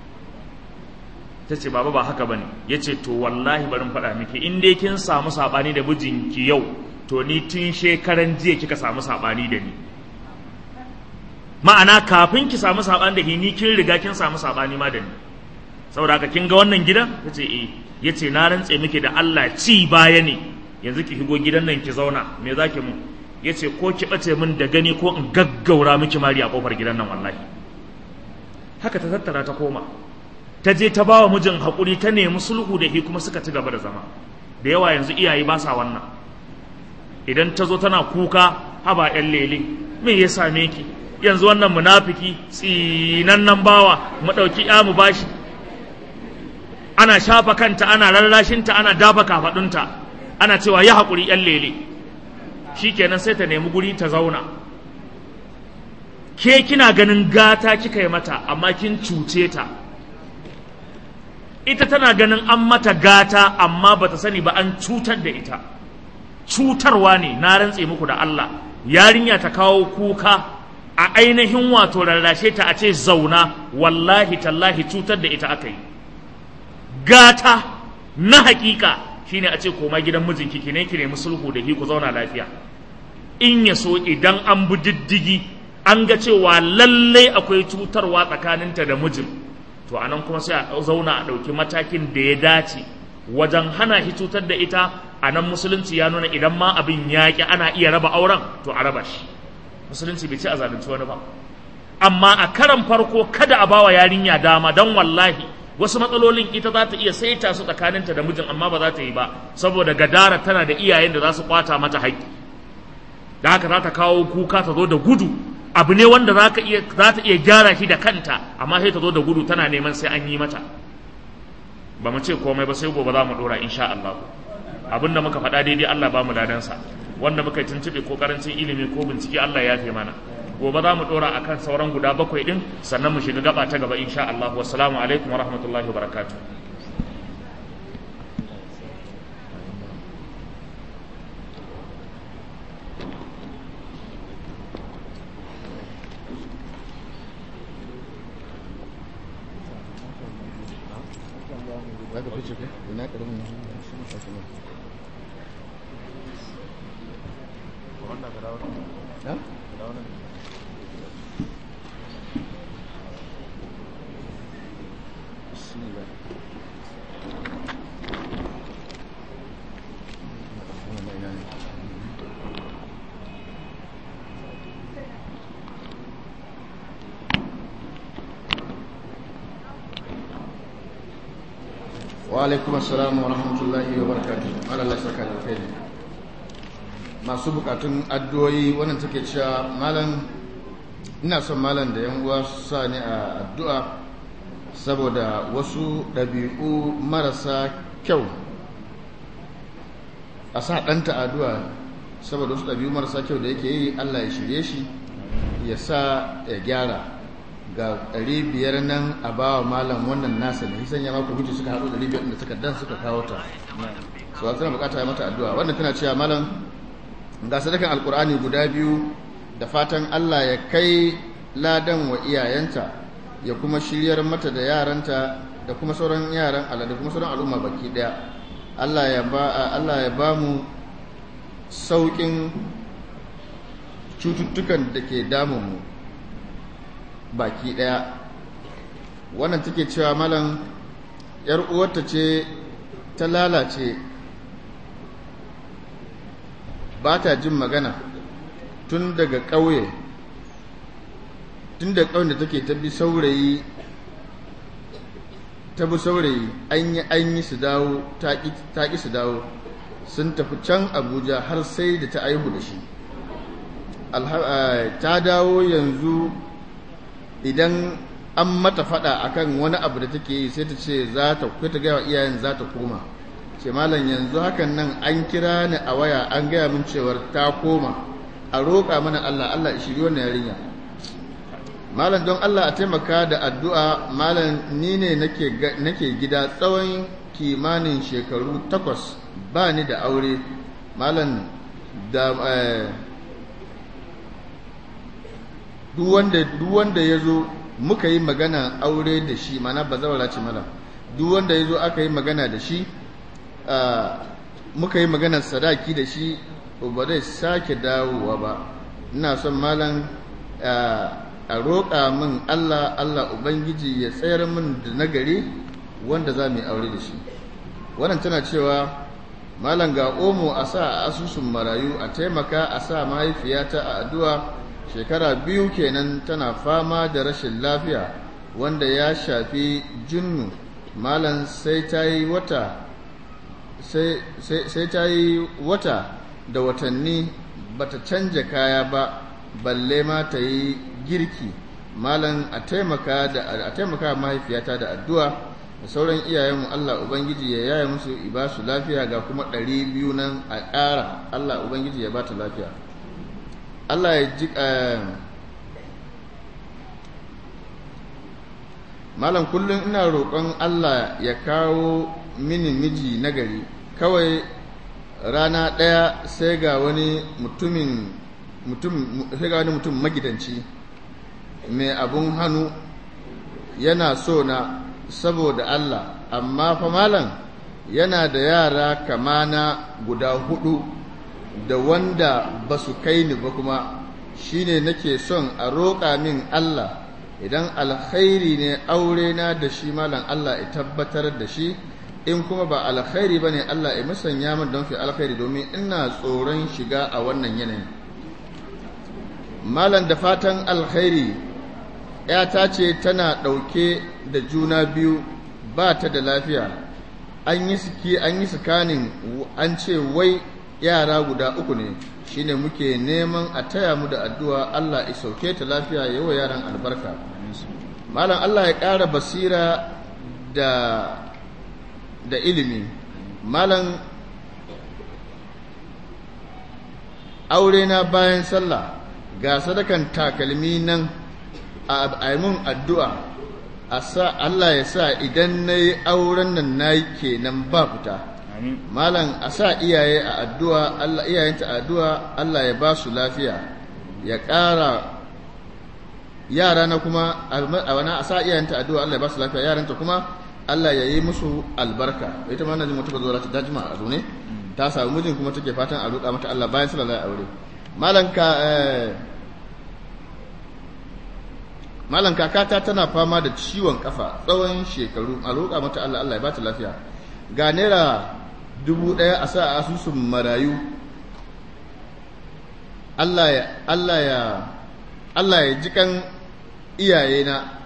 ta ce baba ba haka bane ya ce to wallahi barin faɗa miki in dai kin samu saɓani da mijinki yau to ni tun shekaran jiya kika samu saɓani da ni ma'ana kafin ki samu saɓani da ni ni kin riga kin samu saɓani ma da ni saboda haka kin ga wannan gidan ta ce eh ya ce na rantse miki da Allah ci baya ne yanzu ki higo gidan nan ki zauna me za ki mu ya ce ko ki ɓace min da gani ko in gaggaura miki mari a ƙofar gidan nan wallahi haka ta tattara ta koma ta je ta ba wa mijin haƙuri ta nemi sulhu da shi kuma suka ci gaba da zama da yawa yanzu iyaye ba sa wannan idan ta zo tana kuka haba yan lele me ya same ki yanzu wannan munafiki tsinannen bawa mu ɗauki ya mu bashi ana shafa kanta ana rarrashinta ana dafa kafaɗunta ana cewa ya haƙuri yan lele shikenan sai ta nemi guri ta zauna ke kina ganin gata kika yi mata amma kin cuce ta ita tana ganin an mata gata amma bata sani ba an cutar da ita cutarwa ne na rantse muku da Allah yarinya ta kawo kuka a ainihin wato rarrashe ta a ce zauna wallahi tallahi cutar da ita aka yi gata na hakika shine a ce koma gidan mijinki ki ne ki nemi sulhu da ki ku zauna lafiya in ya so idan an bi diddigi an ga cewa lallai akwai cutarwa tsakaninta da mijin to anan kuma sai a zauna a ɗauki matakin da ya dace wajen hana shi cutar da ita a nan musulunci ya nuna idan ma abin yaƙi ana iya raba auren to a raba shi musulunci bai ce a zalunci wani ba amma a karan farko kada a bawa yarinya dama don wallahi wasu matsalolin ita za ta iya saita su tsakaninta da mijin amma ba za ta yi ba saboda gadara tana da iyayen da za su kwata mata haƙƙi da haka za ta kawo kuka ta zo da gudu abu ne wanda za ta iya gyara shi da kanta amma sai ta zo da gudu tana neman sai an yi mata ba mu ce komai ba sai gobe za mu dora insha Allah abin da muka faɗa daidai Allah ba mu ladansa wanda muka yi tuntuɓe ko karancin ilimi ko bincike Allah ya fi mana gobe za mu dora akan sauran guda bakwai din sannan mu shiga gaba ta gaba insha Allah wassalamu alaikum wa rahmatullahi wa barakatuh Baka fice ko? Ina karamin shi ne kashe Ha? Bismillah. Wannan ina ne? wa alaikum assalam wa rahmatullahi wa barakatuh Allah saka da kai masu bukatun addu'o'i wannan take cewa malam ina son malam da yan uwa su sa ni a addu'a saboda wasu ɗabi'u marasa kyau a sa ɗanta addu'a saboda wasu ɗabi'u marasa kyau da yake yi Allah ya shirye shi ya sa ya gyara ga ɗari biyar nan a ba wa malam wannan nasa ne sanya maka hujji suka haɗu ɗari biyar da suka dan suka kawo ta so tana bukata ya mata addu'a wannan tana cewa malam ga sadakan alkur'ani guda biyu da fatan Allah ya kai ladan wa iyayenta ya kuma shiryar mata da yaranta da kuma sauran yaran Allah da kuma sauran al'umma baki daya Allah ya ba Allah ya ba mu saukin cututtukan da ke damun mu baki ɗaya wannan take cewa malam yar uwarta ce ta lalace ba ta jin magana tun daga ƙauye tun da ƙauyen da take ta bi saurayi ta bi saurayi an yi an yi su dawo ta ƙi su dawo sun tafi can abuja har sai da ta aihu da shi ta dawo yanzu idan an mata fada akan wani abu da take yi sai ta ce za ta ta gaya wa iyayen za ta koma ce malam yanzu hakan nan an kira ni a waya an gaya min cewar ta koma a roƙa mana Allah Allah ya shiri wannan yarinya malam don Allah a taimaka da addu'a malam ni ne nake nake gida tsawon kimanin shekaru takwas ba ni da aure malam da duk wanda ya zo muka yi magana aure da shi mana ba zawara ce mala duk wanda ya zo aka yi magana da shi muka yi magana sadaki da shi ba zai sake dawowa ba ina son malam a roƙa min Allah Allah Ubangiji ya tsayar min da nagari wanda za mu yi aure da shi wannan tana cewa malam ga omo a sa a asusun marayu a taimaka a sa mahaifiyata a addu'a shekara biyu kenan tana fama da rashin lafiya wanda ya shafi jinnu malam sai ta yi wata sai ta yi wata da watanni bata canja kaya ba balle ma ta yi girki malam a taimaka da a taimaka mahaifiyata da addu'a da sauran iyayenmu Allah ubangiji ya yaya musu ibasu lafiya ga kuma ɗari biyu nan a ƙara Allah ubangiji ya bata lafiya Allah ya ji malam kullum ina roƙon Allah ya kawo mini miji nagari kawai rana ɗaya sai ga wani mutumin mutum sai ga wani mutum magidanci mai abun hannu yana so na saboda Allah amma fa malam yana da yara kamana guda hudu da wanda ba su kai ni ba kuma shine nake son a roƙa min Allah idan alkhairi ne aure na da shi malam Allah ya tabbatar da shi in kuma ba alkhairi bane Allah ya musanya min don fi alkhairi domin ina tsoron shiga a wannan yanayi malam da fatan alkhairi ‘yata ce tana ɗauke da juna biyu ba ta da lafiya an yi suki an yi sukanin an ce wai yara guda uku ne shine muke neman a taya mu da addu'a Allah ya sauke ta lafiya yawa yaran albarka malam Allah ya ƙara basira da da ilimi malam aure na bayan sallah ga sadakan takalmi nan a mun addu'a a sa Allah ya sa idan na yi auren nan na yi kenan ba fita malam a sa iyaye a addu'a Allah iyayenta addu'a Allah ya ba su lafiya ya ƙara yara na kuma a wani a sa iyayenta addu'a Allah ya ba su lafiya yaranta kuma Allah ya yi musu albarka ita ma na jin mutuka zuwa ta dajima a zo ne ta samu mijin kuma take fatan a roƙa mata Allah bayan sallallahu alaihi aure malam ka malam kakata tana fama da ciwon kafa tsawon shekaru a roƙa mata Allah Allah ya ba ta lafiya ga naira dubu ɗaya a sa a asusun marayu Allah ya Allah ya Allah ya jikan iyayena